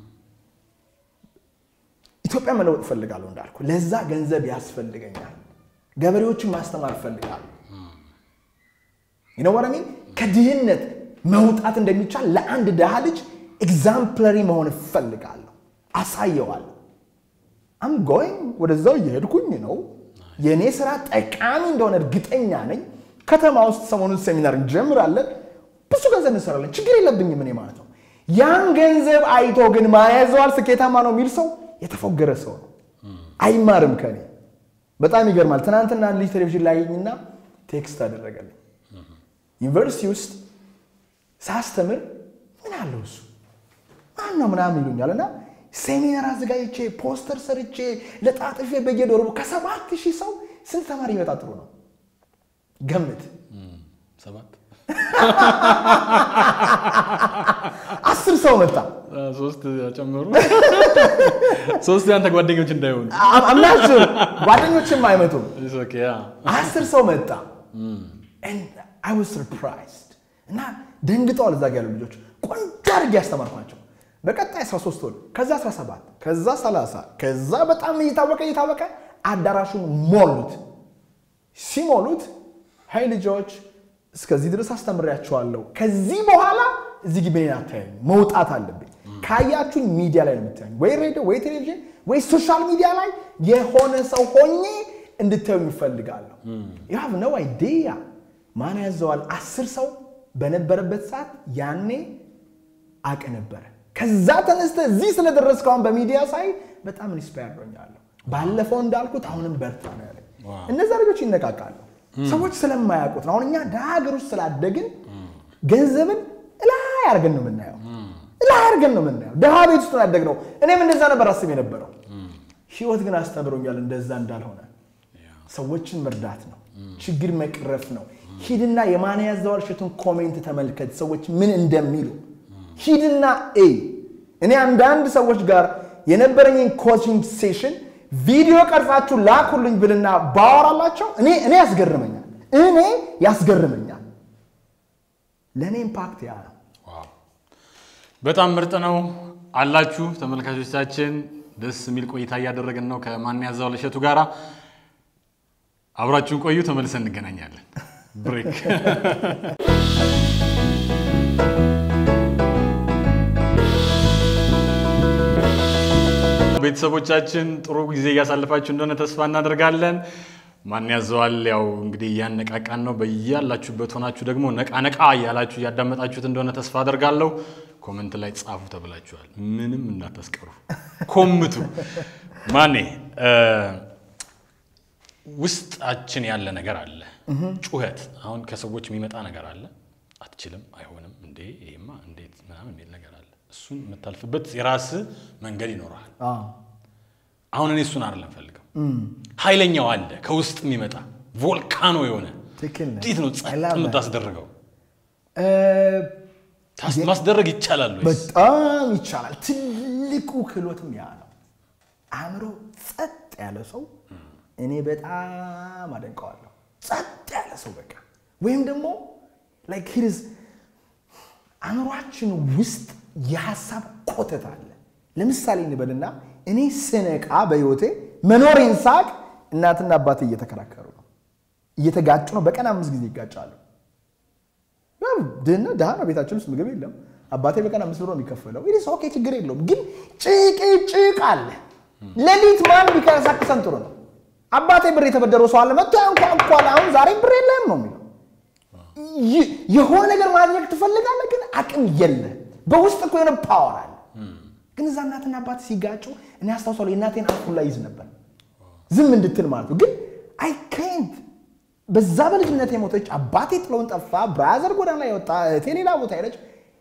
ኢትዮጵያ መለወጥ እፈልጋለሁ እንዳልኩ፣ ለዛ ገንዘብ ያስፈልገኛል። ገበሬዎችን ማስተማር እፈልጋለሁ። ይነወረሚን ከድህነት መውጣት እንደሚቻል ለአንድ ድሃ ልጅ ኤግዛምፕለሪ መሆን እፈልጋለሁ። አሳየዋለሁ። አም ጎይንግ ወደዛው እየሄድኩኝ ነው። የእኔ ስራ ጠቃሚ እንደሆነ እርግጠኛ ነኝ። ከተማ ውስጥ ሰሞኑን ሴሚናር እንጀምራለን። ብዙ ገንዘብ እንሰራለን። ችግር የለብኝም እኔ ማለት ነው። ያን ገንዘብ አይቶ ግን ማን ያዘዋል ስኬታማ ነው የሚል ሰው የተፎገረ ሰው ነው። አይማርም ከኔ። በጣም ይገርማል። ትናንትና ልጅ ቴሌቪዥን ላይኝና ቴክስት አደረገልኝ። ዩኒቨርሲቲ ውስጥ ሳስተምር ምን አለው እሱ ማን ነው ምናምን ይሉኛል እና ሴሚናር አዘጋጅቼ ፖስተር ሰርቼ ለጣጥፌ በየዶሩ ከሰባት ሺህ ሰው ስንት ተማሪ ይመጣ ጥሩ ነው? ገምት። ሰባት አስር ሰው መጣ። ሶስት ጨመሩ። ሶስት ያንተ ጓደኞች እንዳይሆኑ አምናችሁ ጓደኞችም አይመጡም። It's okay, yeah. አስር ሰው መጣ። And I was surprised እና ደንግጠዋል። እዛ ጋ ያሉ ልጆች ቆንጆ አድርጌ ያስተማርኳቸው። በቀጣይ 13 ወር ከዛ 17 ከዛ 30 ከዛ በጣም እየታወቀ እየታወቀ አዳራሹን ሞሉት። ሲሞሉት ሀይ ልጆች እስከዚህ ድረስ አስተምሬያቸዋለሁ። ከዚህ በኋላ እዚህ ግቢ እኔን አታዩኝ፣ መውጣት አለብኝ። ካያችሁኝ ሚዲያ ላይ ነው የምታዩኝ፣ ወይ ሬዲዮ፣ ወይ ቴሌቪዥን፣ ወይ ሶሻል ሚዲያ ላይ የሆነ ሰው ሆኜ እንድታዩኝ ይፈልጋለሁ። ዩ ሃቭ ኖ አይዲያ ማን ያዘዋል። አስር ሰው በነበረበት ሰዓት ያኔ አቅ ነበረ። ከዛ ተነስተ እዚህ ስለደረስክ አሁን በሚዲያ ሳይ በጣም ኢንስፓየር ሆኛለሁ። ባለፈው እንዳልኩት አሁንም በርታ ነው ያለኝ። እነዛ ልጆች ይነቃቃሉ። ሰዎች ስለማያውቁት ነው። አሁን እኛ ደሀ ሀገር ውስጥ ስላደግን ገንዘብን እላይ አድርገን ነው የምናየው፣ እላይ አድርገን ነው የምናየው። ደሀ ቤት ውስጥ ነው ያደግነው። እኔም እንደዛ ነበር አስብ የነበረው። ህይወት ግን አስተምሮኛል እንደዛ እንዳልሆነ። ሰዎችን መርዳት ነው፣ ችግር መቅረፍ ነው። ሂድና የማን ያዘዋል እሸቱን ኮሜንት ተመልከት፣ ሰዎች ምን እንደሚሉ ሂድና እይ። እኔ አንዳንድ ሰዎች ጋር የነበረኝን ኮችንግ ሴሽን ቪዲዮ ቀርጻችሁ ላኩልኝ ብልና ባወራላቸው እኔ እኔ ያስገርመኛል እኔ ያስገርመኛል። ለእኔ ኢምፓክት ያ ነው። ዋው በጣም ምርጥ ነው አላችሁ ተመልካቾቻችን። ደስ የሚል ቆይታ እያደረግን ነው ከማን ያዘዋል እሸቱ ጋራ። አብራችሁን ቆዩ፣ ተመልሰን እንገናኛለን። ብሬክ ቤተሰቦቻችን ጥሩ ጊዜ እያሳለፋችሁ እንደሆነ ተስፋ እናደርጋለን። ማን ያዘዋል ያው እንግዲህ እያነቃቃን ነው። በያላችሁበት ሆናችሁ ደግሞ ነቃ ነቃ እያላችሁ እያዳመጣችሁት እንደሆነ ተስፋ አደርጋለሁ። ኮመንት ላይ ጻፉ ተብላችኋል። ምንም እንዳታስቀሩ፣ ኮምቱ። ማኔ ውስጣችን ያለ ነገር አለ፣ ጩኸት። አሁን ከሰዎች የሚመጣ ነገር አለ። አትችልም፣ አይሆንም፣ እንዴ ይሄማ እንዴት ምናምን የሚል ነገር አለ። እሱን የምታልፍበት የራስህ መንገድ ይኖረሃል። አሁን እኔ እሱን አይደለም ፈልገው ኃይለኛው አለ ከውስጥ የሚመጣ ቮልካኖ የሆነ ትክክል ነህ። እንዴት ነው I ጸጥ love that. የምታስደርገው? እ፣ ታስ- ማስደረግ ይቻላል ወይስ? በጣም ይቻላል። ትልቁ ክህሎትም ያ ነው። አእምሮ ጸጥ ያለ ሰው እኔ በጣም አደንቀዋለሁ። ጸጥ ያለ ሰው በቃ ወይም ደግሞ like he is አእምሯችን ውስጥ የሀሳብ ኮተት አለ። ለምሳሌ እንበልና እኔ ስነቃ በህይወቴ መኖሬን ሳቅ እናትና አባቴ እየተከራከሩ ነው፣ እየተጋጩ ነው። በቀን አምስት ጊዜ ይጋጫሉ። ድህነት ድሃ ነው። ቤታችን ውስጥ ምግብ የለም። አባቴ በቀን አምስት ብር ነው የሚከፈለው። ይህ ኦኬ፣ ችግር የለውም። ግን ጭቅጭቅ አለ። ሌሊት ማን ቢቀሳቅሰን ጥሩ ነው? አባቴ ብር የተበደረው ሰው አለ መጥቶ ያንኳኳል። አሁን ዛሬ ብር የለህም ነው የሚለው። የሆነ ነገር ማድረግ ትፈልጋለህ፣ ግን አቅም የለህ። በውስጥ እኮ የሆነ ፓወር አለ። ግን እዛ እናትና አባት ሲጋጩ እኔ አስታውሳለሁ የእናቴን አፉን ላይ ይዝ ነበር ዝም እንድትል ማለት ነው። ግን አይ ካንት በዛ በልጅነት የሞተች አባቴ ጥለውን ጠፋ፣ ብራዘር ጎዳና ላይ ወጣ፣ እህቴ ሌላ ቦታ ሄደች።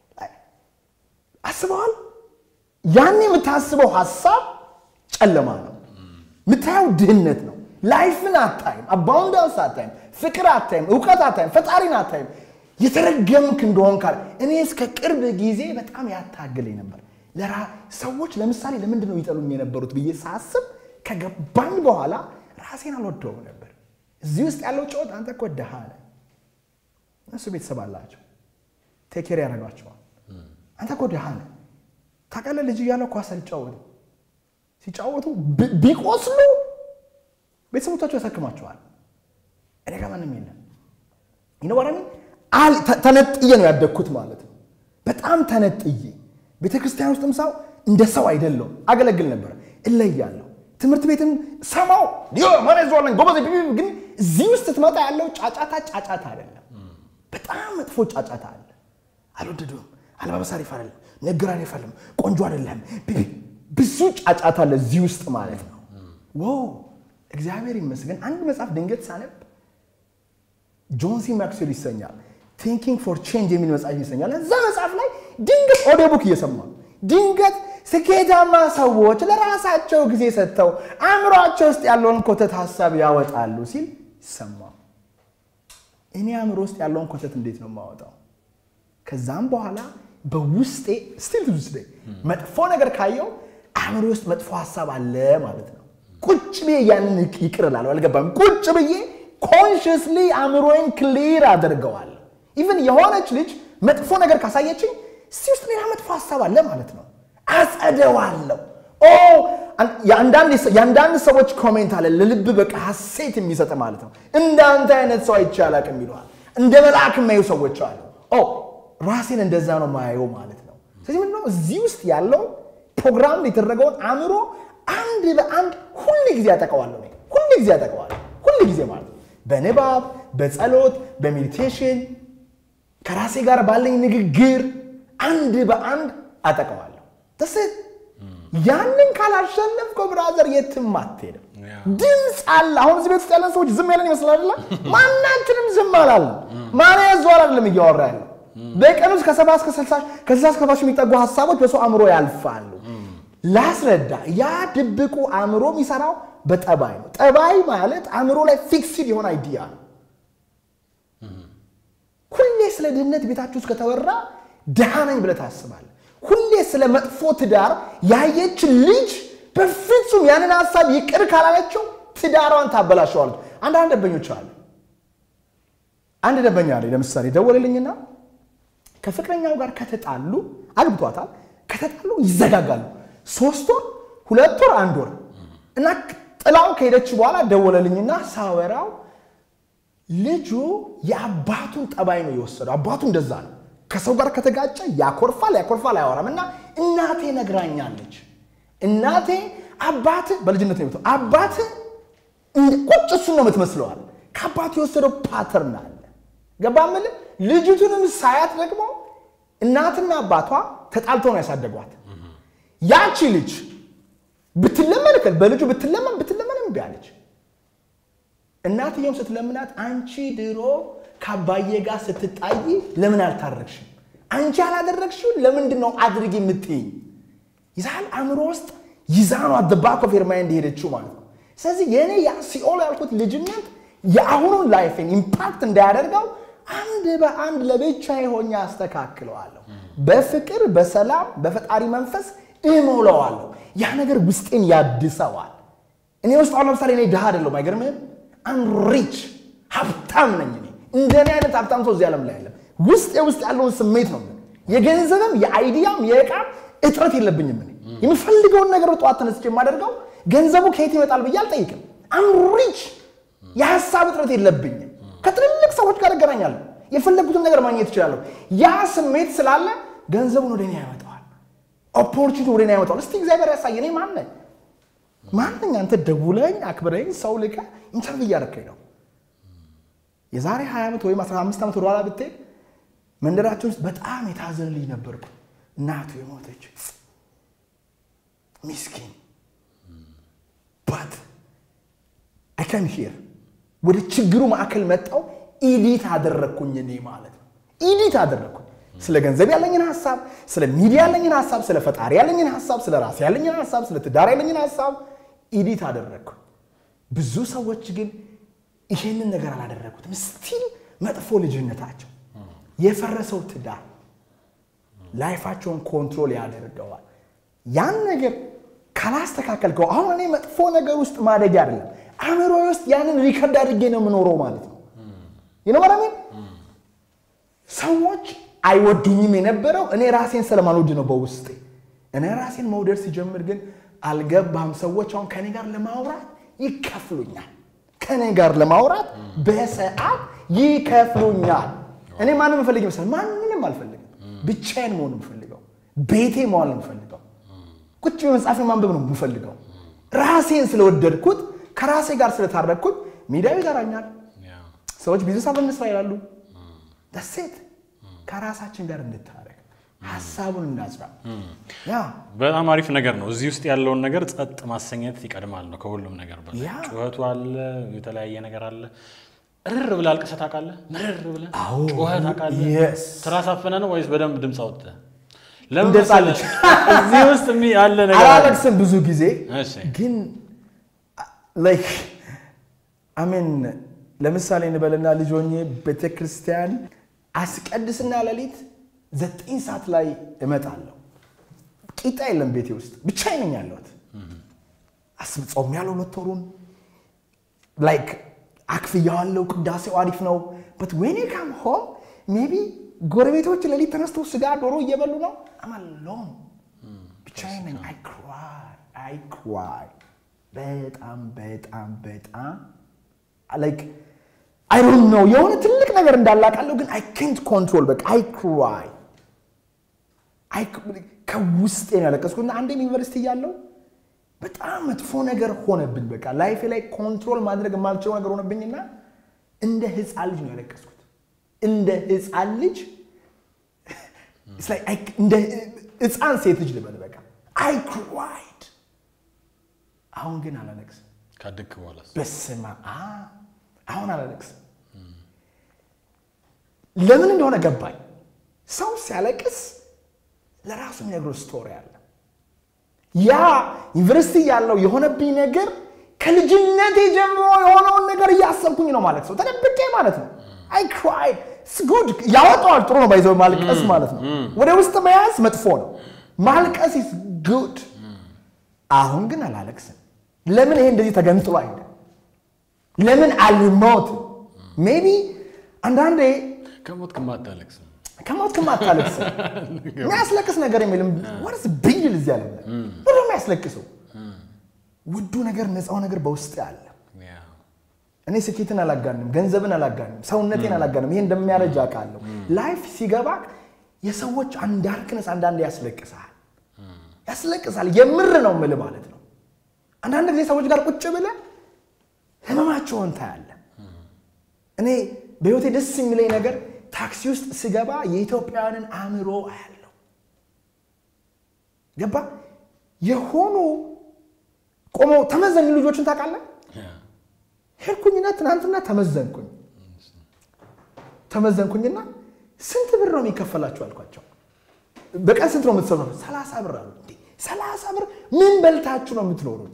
አስበዋል? ያን የምታስበው ሀሳብ ጨለማ ነው። የምታየው ድህነት ነው። ላይፍን አታይም፣ አባውንዳንስ አታይም፣ ፍቅር አታይም፣ እውቀት አታይም፣ ፈጣሪን አታይም። የተረገምክ እንደሆን ካል እኔ እስከ ቅርብ ጊዜ በጣም ያታግለኝ ነበር። ሰዎች ለምሳሌ ለምንድን ነው ይጠሉኝ የነበሩት ብዬ ሳስብ ከገባኝ በኋላ ራሴን አልወደውም ነበር። እዚህ ውስጥ ያለው ጨዋታ አንተ እኮ ድሃ ነህ፣ እነሱ ቤተሰብ አላቸው፣ ቴኬር ያደርጓቸዋል። አንተ እኮ ድሃ ነህ። ታውቃለህ፣ ልጅ እያለሁ ኳስ ሲጫወቱ ሲጫወቱ ቢቆስሉ ቤተሰቦቻቸው ያሳክማቸዋል። እኔ ጋር ማንም የለም። ይነወራሚ ተነጥዬ ነው ያደግኩት ማለት ነው። በጣም ተነጥዬ ቤተ ክርስቲያን ውስጥም ሰው እንደ ሰው አይደለሁም። አገለግል ነበር፣ እለያለሁ። ትምህርት ቤትም ሰማው ማኔዝዋለኝ ጎበዝ። ግን እዚህ ውስጥ ስትመጣ ያለው ጫጫታ ጫጫታ አይደለም። በጣም መጥፎ ጫጫታ አለ። አልወደዱም። አለባበስ አሪፍ አይደለም፣ ንግግር አሪፍ አይደለም፣ ቆንጆ አይደለም። ብዙ ጫጫታ አለ እዚህ ውስጥ ማለት ነው። ዋው እግዚአብሔር ይመስገን። አንድ መጽሐፍ ድንገት ሳነብ ጆን ሲ ማክስዌል ይሰኛል ቲንኪንግ ፎር ቼንጅ የሚል መጽሐፍ ይሰኛል። እዛ መጽሐፍ ላይ ድንገት ኦዲዮ ቡክ እየሰማ ድንገት ስኬታማ ሰዎች ለራሳቸው ጊዜ ሰጥተው አእምሯቸው ውስጥ ያለውን ኮተት ሀሳብ ያወጣሉ ሲል ይሰማ። እኔ አእምሮ ውስጥ ያለውን ኮተት እንዴት ነው የማወጣው? ከዛም በኋላ በውስጤ ስቲል ውስጤ መጥፎ ነገር ካየው አእምሮ ውስጥ መጥፎ ሀሳብ አለ ማለት ነው። ቁጭ ብዬ ያንን ይቅር እላለሁ። አልገባም። ቁጭ ብዬ ኮንሽስሊ አእምሮዬን ክሊር አደርገዋለሁ። ኢቨን የሆነች ልጅ መጥፎ ነገር ካሳየችኝ እስቲ ውስጥ ሌላ መጥፎ ሀሳብ አለ ማለት ነው። አጸደዋለሁ። የአንዳንድ ሰዎች ኮሜንት አለ ለልብ በቃ ሀሴት የሚሰጥ ማለት ነው። እንዳንተ አይነት ሰው አይቼ አላቅም ይለዋል። እንደ መልአክ የማዩ ሰዎች አሉ። ራሴን እንደዛ ነው ማየው ማለት ነው። ስለዚህ ምንድነው እዚህ ውስጥ ያለው ፕሮግራም የተደረገውን አእምሮ አንድ በአንድ ሁል ጊዜ ያጠቀዋለሁ። ሁል ጊዜ ያጠቀዋለሁ። ሁል ጊዜ ማለት ነው። በንባብ በጸሎት በሜዲቴሽን ከራሴ ጋር ባለኝ ንግግር አንድ በአንድ አጠቀዋለሁ። ተስ ያንን ካላሸነፍከው ብራዘር የትም አትሄድም። ድምፅ አለ። አሁን እዚህ ቤት ውስጥ ያለን ሰዎች ዝም ያለን ይመስላል። ማናችንም ዝም አላለን። ማን ያዘዋል አይደለም እያወራ ያለው በቀን ውስጥ ከሰባ እስከ ስልሳ ከዛ እስከ ሰባ የሚጠጉ ሀሳቦች በሰው አእምሮ ያልፋሉ። ላስረዳ። ያ ድብቁ አእምሮ የሚሰራው በጠባይ ነው። ጠባይ ማለት አእምሮ ላይ ፊክስድ የሆነ አይዲያ ነው። ሁሌ ስለ ድህነት ቤታችሁ ውስጥ ከተወራ ድሃ ነኝ ብለህ ታስባለህ። ሁሌ ስለ መጥፎ ትዳር ያየች ልጅ በፍጹም ያንን ሀሳብ ይቅር ካላለችው ትዳሯን ታበላሸዋለች። አንዳንድ ደንበኞች አሉ። አንድ ደንበኛ አለ ለምሳሌ ደወለልኝና ከፍቅረኛው ጋር ከተጣሉ አግብቷታል፣ ከተጣሉ ይዘጋጋሉ። ሶስት ወር፣ ሁለት ወር፣ አንድ ወር እና ጥላው ከሄደች በኋላ ደወለልኝና ሳወራው ልጁ የአባቱን ጠባይ ነው የወሰደው። አባቱ እንደዛ ነው። ከሰው ጋር ከተጋጨ ያኮርፋል፣ ያኮርፋል፣ አያወራም። እና እናቴ ነግራኛለች። እናቴ አባት በልጅነት ነው የሞተው። አባት ቁጭ እሱን ነው የምትመስለዋል። ከአባቱ የወሰደው ፓተርን አለ። ገባ ምል ልጅቱንም ሳያት ደግሞ እናትና አባቷ ተጣልተው ነው ያሳደጓት። ያቺ ልጅ ብትለመን በልጁ ብትለመን ብትለመን እምቢ አለች። እናትየውም ስትለምናት አንቺ ድሮ ከአባዬ ጋር ስትጣይ ለምን አልታረግሽም? አንቺ ያላደረግሽው ለምንድን ነው አድርጊ የምትይኝ? ይዛል አእምሮ ውስጥ ይዛ ነው አደባኮ ፌርማ እንደሄደችው ማለት ነው። ስለዚህ የእኔ ያ ሲኦል ያልኩት ልጅነት የአሁኑን ላይፍን ኢምፓክት እንዳያደርገው አንድ በአንድ ለብቻ የሆኛ አስተካክለዋለሁ። በፍቅር በሰላም በፈጣሪ መንፈስ እሞላዋለሁ። ያ ነገር ውስጤን ያድሰዋል። እኔ ውስጥ አሁን ለምሳሌ እኔ ድሃ አይደለሁም። አይገርምህም? አም ሪች ሀብታም ነኝ። እኔ እንደኔ አይነት ሀብታም ሰው እዚህ ዓለም ላይ የለም። ውስጤ ውስጥ ያለውን ስሜት ነው የገንዘብም የአይዲያም የእቃም እጥረት የለብኝም። እኔ የምፈልገውን ነገር ጠዋት ተነስቼ የማደርገው ገንዘቡ ከየት ይመጣል ብዬ አልጠይቅም። አም ሪች የሀሳብ እጥረት የለብኝም። ከትልልቅ ሰዎች ጋር እገናኛለሁ። የፈለጉትን ነገር ማግኘት እችላለሁ። ያ ስሜት ስላለ ገንዘቡን ወደ እኔ ያመጣዋል። ኦፖርቹኒቲ ወደ እኔ ያመጣዋል። እስቲ እግዚአብሔር ያሳይ። እኔ ማን ነኝ? ማን ነኝ? አንተ ደውለኝ አክብረኝ ሰው ልከ ኢንተርቪው እያደረከኝ ነው። የዛሬ 20 ዓመት ወይም 15 ዓመት ወደኋላ ብትሄድ መንደራችን ውስጥ በጣም የታዘነ ልጅ ነበርኩ። እናቱ የሞተች ሚስኪን ባት አይከም ሂር ወደ ችግሩ ማዕከል መጣው። ኢዲት አደረግኩኝ እኔ ማለት ነው። ኢዲት አደረግኩኝ ስለ ገንዘብ ያለኝን ሀሳብ፣ ስለ ሚዲያ ያለኝን ሀሳብ፣ ስለ ፈጣሪ ያለኝን ሀሳብ፣ ስለ ራሴ ያለኝን ሀሳብ፣ ስለ ትዳር ያለኝን ሀሳብ ኢዲት አደረግኩኝ። ብዙ ሰዎች ግን ይሄንን ነገር አላደረጉትም። ስቲል መጥፎ ልጅነታቸው የፈረሰው ትዳር ላይፋቸውን ኮንትሮል ያደርገዋል። ያን ነገር ካላስተካከልከው አሁን እኔ መጥፎ ነገር ውስጥ ማደግ አይደለም አእምሮ ውስጥ ያንን ሪከርድ አድርጌ ነው የምኖረው ማለት ነው። ይነመራሚን ሰዎች አይወዱኝም የነበረው እኔ ራሴን ስለማልወድ ነው በውስጤ። እኔ ራሴን መውደድ ሲጀምር ግን አልገባም። ሰዎች አሁን ከኔ ጋር ለማውራት ይከፍሉኛል። ከኔ ጋር ለማውራት በሰዓት ይከፍሉኛል። እኔ ማንም የምፈልግ ይመስላል። ማንንም አልፈልግም። ብቻዬን መሆን የምፈልገው ቤቴ መዋል ነው የምፈልገው። ቁጭ መጽሐፍ ማንበብ ነው የምፈልገው። ራሴን ስለወደድኩት ከራሴ ጋር ስለታረቅኩት ሚዲያው ይጠራኛል። ሰዎች ቢዝነስ አብረን እንስራ ይላሉ። ደሴት ከራሳችን ጋር እንታረቅ፣ ሀሳቡን እናጽራ። ያ በጣም አሪፍ ነገር ነው። እዚህ ውስጥ ያለውን ነገር ጸጥ ማሰኘት ይቀድማል ነው ከሁሉም ነገር በላይ። ያ። ጩኸቱ አለ፣ የተለያየ ነገር አለ። እርር ብለህ አልቅሰህ ታውቃለህ? ምርር ብለህ አዎ። ጩኸህ ታውቃለህ? Yes። ትራስ አፍነህ ነው ወይስ በደንብ ድምፅ አውጥተህ? ለምን እንደ ሕፃን መሰለህ? ልጅ። እዚህ ውስጥ የሚ- ያለ ነገር አለ። አላለቅስም ብዙ ጊዜ እሺ። ግን ላይክ አሜን። ለምሳሌ እንበልና ልጅ ሆኜ ቤተክርስቲያን አስቀድስና ሌሊት ዘጠኝ ሰዓት ላይ እመጣለሁ። ቂጣ የለም ቤቴ ውስጥ ብቻዬን ነኝ ያለሁት። አስብ ጾም ያለው ሁለት ወሩን ላይክ አክፍያዋለሁ። ቅዳሴው አሪፍ ነው። በት ዌን ካም ሆም ሜቢ ጎረቤቶች ሌሊት ተነስተው ስጋ ዶሮ እየበሉ ነው። አማሎም ብቻዬን ነኝ። አይ ክራይ አይ ክራይ በጣም በጣም በጣም ላይክ አይ ዶንት ኖ የሆነ ትልቅ ነገር እንዳላቃለሁ ግን አይ ኬንት ኮንትሮል በቃ አይ ክራይ አይ ከውስጤ ነው ያለቀስኩት። እና አንዴም ዩኒቨርሲቲ እያለሁ በጣም መጥፎ ነገር ሆነብኝ። በቃ ላይፌ ላይ ኮንትሮል ማድረግ የማልችለው ነገር ሆነብኝና እንደ ህፃን ልጅ ነው ያለቀስኩት። እንደ ህፃን ልጅ It's like I- እንደ ህፃን ሴት ልጅ ልበል በቃ አይ ክራይድ። አሁን ግን አላለቅስም። ካደግክ በኋላ በስመ አብ አሁን አላለቅስም። ለምን እንደሆነ ገባኝ። ሰው ሲያለቅስ ለራሱ የሚነግረው ስቶሪ አለ። ያ ዩኒቨርሲቲ ያለው የሆነብኝ ነገር ከልጅነቴ ጀምሮ የሆነውን ነገር እያሰብኩኝ ነው ማለት ሰው ተደብቄ ማለት ነው። አይ ክራይድ ጉድ ያወጣዋል። ጥሩ ነው ባይዘው ማልቀስ ማለት ነው። ወደ ውስጥ መያዝ መጥፎ ነው። ማልቀስ ኢዝ ጉድ። አሁን ግን አላለቅስም። ለምን ይሄ እንደዚህ ተገንጥሎ አይደል? ለምን አልሞትም? ሜቢ አንዳንዴ ከሞትክማ አታለቅስም። ከሞትክም አታለቅስም። የሚያስለቅስ ነገር የሚልም ወርስ ብይል እዚህ አለ ወደ የሚያስለቅሰው ውዱ ነገር ነፃው ነገር በውስጥ አለ። ያ። እኔ ስኬትን አላጋንም፣ ገንዘብን አላጋንም፣ ሰውነቴን አላጋንም። ይሄ እንደሚያረጅ አውቃለሁ። ላይፍ ሲገባ የሰዎች አንዳርክነስ አንዳንዴ ያስለቅሳል፣ ያስለቅሳል። የምር ነው የምልህ ማለት ነው። አንዳንድ ጊዜ ሰዎች ጋር ቁጭ ብለህ ህመማቸውን ታያለህ። እኔ በህይወቴ ደስ የሚለኝ ነገር ታክሲ ውስጥ ስገባ የኢትዮጵያውያንን አእምሮ አያለሁ። ገባ የሆኑ ቆመው ተመዘኑ ልጆችን ታውቃለህ? ያ። ሄድኩኝና ትናንትና ተመዘንኩኝ ተመዘንኩኝና ስንት ብር ነው የሚከፈላችሁ አልኳቸው። በቀን ስንት ነው የምትሰሩት? ሰላሳ ብር አሉ። እንዴ ሰላሳ ብር ምን በልታችሁ ነው የምትኖሩት?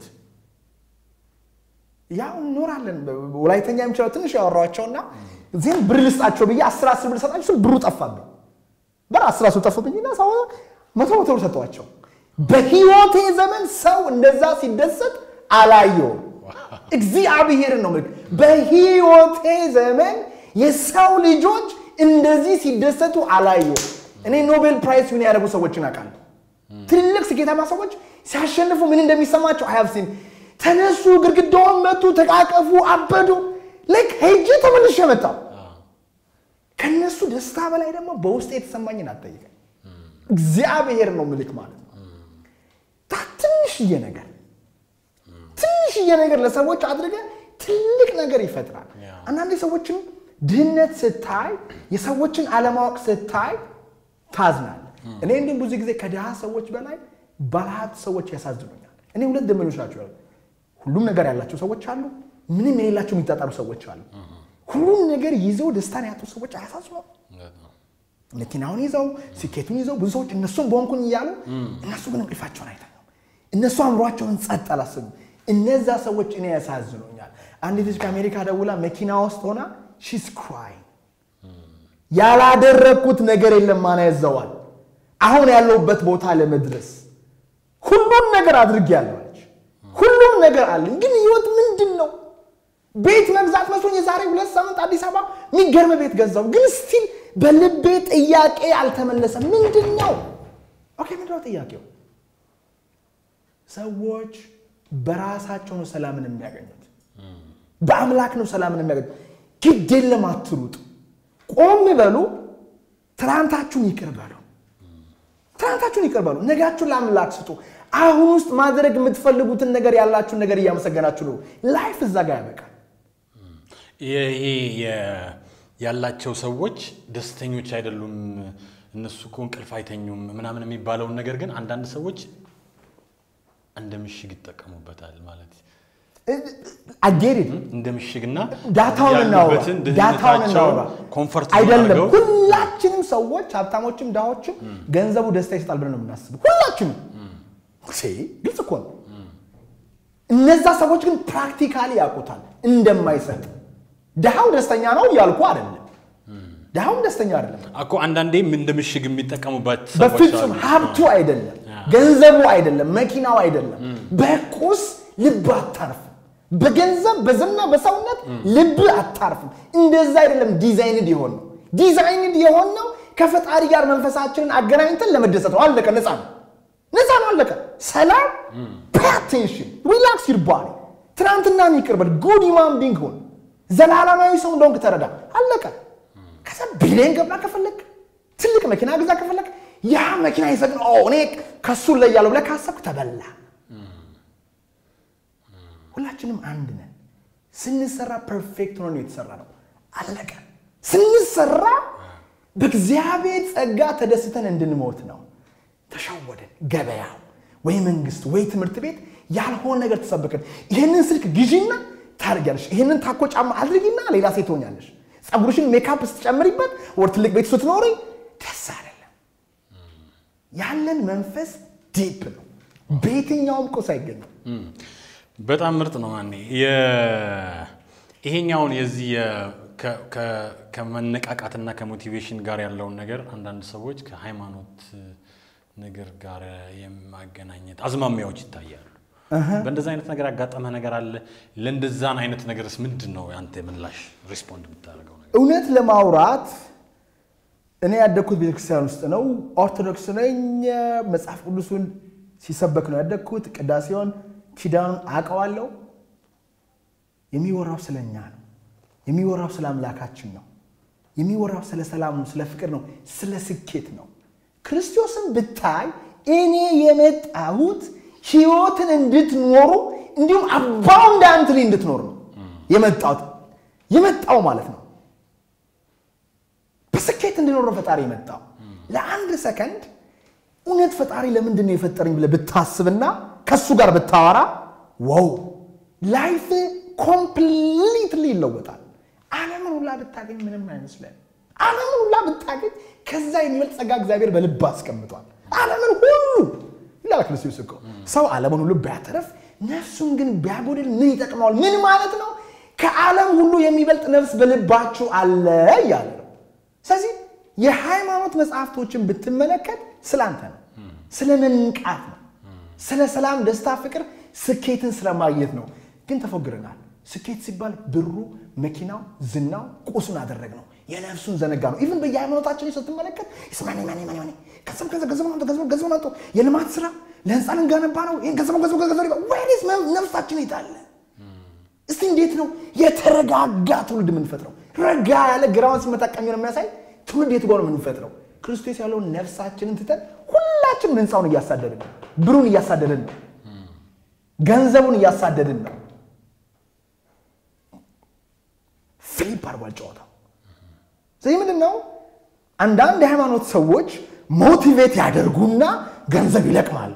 ያው እንኖራለን። ወላይተኛ የሚችለው ትንሽ ያወራኋቸውና ዜን ብር ልስጣቸው ብዬ አስር አስር ብር ሰጣቸው ስል ብሩ ጠፋብኝ። በር አስር አስር ጠፋብኝና ሰው መቶ መቶ ብር ሰጠኋቸው። በህይወቴ ዘመን ሰው እንደዛ ሲደሰት አላየውም። እግዚአብሔርን ነው የምልህ። በህይወቴ ዘመን የሰው ልጆች እንደዚህ ሲደሰቱ አላየውም። እኔ ኖቤል ፕራይስ ዊን ያደረጉ ሰዎችን አውቃለሁ። ትልልቅ ስኬታማ ሰዎች ሲያሸንፉ ምን እንደሚሰማቸው አያብሲን ተነሱ፣ ግድግዳውን መቱ፣ ተቃቀፉ፣ አበዱ። ልክ ሄጄ ተመልሼ መጣሁ። ከነሱ ደስታ በላይ ደግሞ በውስጥ የተሰማኝን አትጠይቀኝ። እግዚአብሔር ነው ምልክ ማለት ነው። ትንሽዬ ነገር ትንሽዬ ነገር ለሰዎች አድርገ ትልቅ ነገር ይፈጥራል። አንዳንዴ ሰዎችን ድህነት ስታይ፣ የሰዎችን አለማወቅ ስታይ ታዝናል። እኔ እንዲሁም ብዙ ጊዜ ከድሃ ሰዎች በላይ ባለሀብት ሰዎች ያሳዝኑኛል። እኔ ሁለት ደመኞች ናቸው። ሁሉም ነገር ያላቸው ሰዎች አሉ፣ ምንም የሌላቸው የሚጣጣሉ ሰዎች አሉ። ሁሉም ነገር ይዘው ደስታን ያጡ ሰዎች አያሳዝኑም? መኪናውን ይዘው ስኬቱን ይዘው ብዙ ሰዎች እነሱም በሆንኩኝ እያሉ እነሱ ግን እንቅልፋቸውን አይተኙም። እነሱ አእምሯቸውን ጸጥ አላሰኙም። እነዛ ሰዎች እኔ ያሳዝኑኛል። አንዲት ልጅ ከአሜሪካ ደውላ መኪና ውስጥ ሆና ሺስ ክራይ ያላደረግኩት ነገር የለም ማን ያዘዋል አሁን ያለሁበት ቦታ ለመድረስ ሁሉም ነገር አድርጌያለሁ አለች። ሁሉም ነገር አለኝ፣ ግን ህይወት ምንድን ነው? ቤት መግዛት መስሎኝ የዛሬ ሁለት ሳምንት አዲስ አበባ የሚገርም ቤት ገዛው፣ ግን ስቲል በልቤ ጥያቄ አልተመለሰም። ምንድን ነው? ኦኬ ምንድን ነው ጥያቄው? ሰዎች በራሳቸው ነው ሰላምን የሚያገኙት፣ በአምላክ ነው ሰላምን የሚያገኙት። ግድ የለም አትሩጡ፣ ቆም በሉ፣ ትናንታችሁን ይቅር በሉ ትናንታችሁን ይቅር በሉ። ነጋችሁን ለአምላክ ስጡ። አሁን ውስጥ ማድረግ የምትፈልጉትን ነገር ያላችሁን ነገር እያመሰገናችሁ ነው። ላይፍ እዛ ጋር ያበቃል። ይሄ ያላቸው ሰዎች ደስተኞች አይደሉም፣ እነሱ እኮ እንቅልፍ አይተኙም ምናምን የሚባለውን ነገር ግን አንዳንድ ሰዎች እንደ ምሽግ ይጠቀሙበታል ማለት አጌሪድ እንደ ምሽግና ዳታውን እናውራ ያሉበትን ዳታውን እናውራ ድህነታቸውን ኮንፈርት አይደለም። አድርገው ሁላችንም ሰዎች ሀብታሞችም ድሃዎችም ገንዘቡ ደስታ ይሰጣል ብለን ነው የምናስበው። ሁላችንም ሴ ግልጽ እኮ ነው። እነዛ ሰዎች ግን ፕራክቲካሊ ያውቁታል እንደማይሰጥ። ድሃው ደስተኛ ነው እያልኩ አይደለም። ድሃውም ደስተኛ አይደለም። እኮ አንዳንዴም እንደ ምሽግ የሚጠቀሙበት ሰዎች በፍጹም አሉ። ሀብቱ አይደለም፣ ገንዘቡ አይደለም፣ መኪናው አይደለም። በቁስ ልብ አታርፍም። በገንዘብ በዝና በሰውነት ልብ አታርፍም። እንደዛ አይደለም ዲዛይንድ የሆን ነው። ዲዛይንድ የሆን ነው ከፈጣሪ ጋር መንፈሳችንን አገናኝተን ለመደሰት ነው። አለቀ። ነፃ ነው፣ ነፃ ነው። አለቀ። ሰላም ፔቴንሽን ሪላክስ ዩር ባዲ ትናንትናን ይቅር በል። ጉድ ሂውማን ቢንግ ሁን። ዘላለማዊ ሰው እንደሆንክ ተረዳ። አለቀ። ከዛ ቢሊየን ገባ ከፈለግ ትልቅ መኪና ግዛ ከፈለግ ያ መኪና ይሰግን እኔ ከሱ ላይ ያለው ብለህ ካሰብክ ተበላ። ሁላችንም አንድ ነን። ስንሰራ ፐርፌክት ሆኖ የተሰራ ነው። አለቀ። ስንሰራ በእግዚአብሔር ጸጋ ተደስተን እንድንሞት ነው። ተሸወደን። ገበያው ወይ መንግስት ወይ ትምህርት ቤት ያልሆነ ነገር ተሰበከን። ይህንን ስልክ ግዢና ታደርጊያለሽ፣ ይህንን ታኮ ጫማ አድርጊና ሌላ ሴት ትሆኛለሽ። ፀጉርሽን ሜካፕ ስትጨምሪበት ወር ትልቅ ቤት ስትኖሪ ደስ አይደለም። ያለን መንፈስ ዲፕ ነው። በየትኛውም ቁስ አይገኝም። በጣም ምርጥ ነው። ማኔ ይሄኛውን የዚህ የ- ከ- ከ- ከመነቃቃትና ከሞቲቬሽን ጋር ያለውን ነገር አንዳንድ ሰዎች ከሃይማኖት ነገር ጋር የማገናኘት አዝማሚያዎች ይታያሉ። በእንደዛ አይነት ነገር ያጋጠመ ነገር አለ? ለእንደዛን አይነት ነገርስ ምንድን ነው አንተ ምላሽ ሪስፖንድ የምታደርገው ነገር? እውነት ለማውራት እኔ ያደግኩት ቤተክርስቲያን ውስጥ ነው። ኦርቶዶክስ ነኝ። መጽሐፍ ቅዱሱን ሲሰበክ ነው ያደግኩት። ቅዳሴውን፣ ኪዳኑን አውቀዋለሁ። የሚወራው ስለ እኛ ነው። የሚወራው ስለ አምላካችን ነው። የሚወራው ስለ ሰላም ነው፣ ስለ ፍቅር ነው፣ ስለ ስኬት ነው። ክርስቶስን ብታይ እኔ የመጣሁት ህይወትን እንድትኖሩ እንዲሁም አባውንዳንትሊ እንድትኖር ነው የመጣሁት የመጣው ማለት ነው በስኬት እንድኖር ነው ፈጣሪ የመጣው። ለአንድ ሰከንድ እውነት ፈጣሪ ለምንድን ነው የፈጠረኝ ብለህ ብታስብና ከሱ ጋር ብታወራ ወው ላይፍ ኮምፕሊትሊ ይለወጣል። ዓለምን ሁላ ብታገኝ ምንም አይመስለን። ዓለምን ሁላ ብታገኝ ከዛ የሚበልጥ ጸጋ እግዚአብሔር በልብ አስቀምጧል። ዓለምን ሁሉ ይላል ክርስቶስ እኮ ሰው ዓለምን ሁሉ ቢያተርፍ ነፍሱን ግን ቢያጎድል ምን ይጠቅመዋል? ምን ማለት ነው? ከዓለም ሁሉ የሚበልጥ ነፍስ በልባችሁ አለ እያለ ነው። ስለዚህ የሃይማኖት መጽሐፍቶችን ብትመለከት ስለ አንተ ነው፣ ስለ መንቃት ነው፣ ስለ ሰላም፣ ደስታ፣ ፍቅር፣ ስኬትን ስለማግኘት ነው። ግን ተፎግረናል። ስኬት ሲባል ብሩ፣ መኪናው፣ ዝናው፣ ቁሱን አደረግ ነው። የነፍሱን ዘነጋ ነው። ኢቭን በየሃይማኖታችን ስትመለከት ስማኒ ማኒ ማኒ ማኒ ገንዘብ ገንዘብ ገንዘብ አምጡ ገንዘብ ገንዘብ አምጡ የልማት ስራ ለህንፃ ልንገነባ ነው ይህን ገንዘብ ገንዘብ ገንዘብ ወይስ ነፍሳችን የታለ? እስቲ እንዴት ነው የተረጋጋ ትውልድ የምንፈጥረው? ረጋ ያለ ግራውን ሲመታ ቀኝ ነው የሚያሳይ ትውልድ የት ጋር ነው የምንፈጥረው? ክርስቶስ ያለውን ነፍሳችንን ትተን ሁላችንም ህንፃውን እያሳደድን ነው፣ ብሩን እያሳደድን ነው፣ ገንዘቡን እያሳደድን ነው። ፊሊፕ አድርጓል ጨዋታው። ስለዚህ ምንድን ነው አንዳንድ የሃይማኖት ሰዎች ሞቲቬት ያደርጉና ገንዘብ ይለቅማሉ።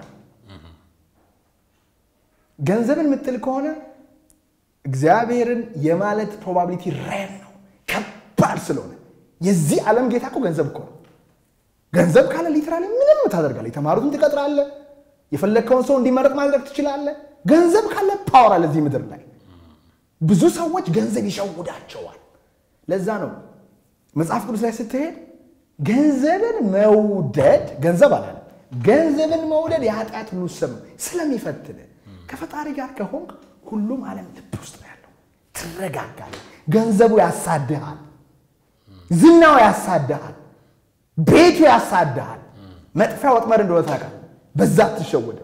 ገንዘብን የምትል ከሆነ እግዚአብሔርን የማለት ፕሮባቢሊቲ ሬር ነው፣ ከባድ ስለሆነ የዚህ ዓለም ጌታ እኮ ገንዘብ እኮ ነው። ገንዘብ ካለ ሊትራሊ ምንም ታደርጋለህ። የተማሩትን ትቀጥራለህ። የፈለግከውን ሰው እንዲመረጥ ማድረግ ትችላለህ። ገንዘብ ካለ ፓወር አለ እዚህ ምድር ላይ። ብዙ ሰዎች ገንዘብ ይሸውዳቸዋል። ለዛ ነው መጽሐፍ ቅዱስ ላይ ስትሄድ ገንዘብን መውደድ ገንዘብ አላለ ገንዘብን መውደድ የኃጢአት ሁሉ ስም ስለሚፈትን ከፈጣሪ ጋር ከሆንክ ሁሉም ዓለም ልብ ውስጥ ነው ያለው። ትረጋጋለህ። ገንዘቡ ያሳድሃል፣ ዝናው ያሳድሃል፣ ቤቱ ያሳድሃል። መጥፊያ ወጥመድ እንደሆነ ታውቃለህ። በዛ አትሸወድም።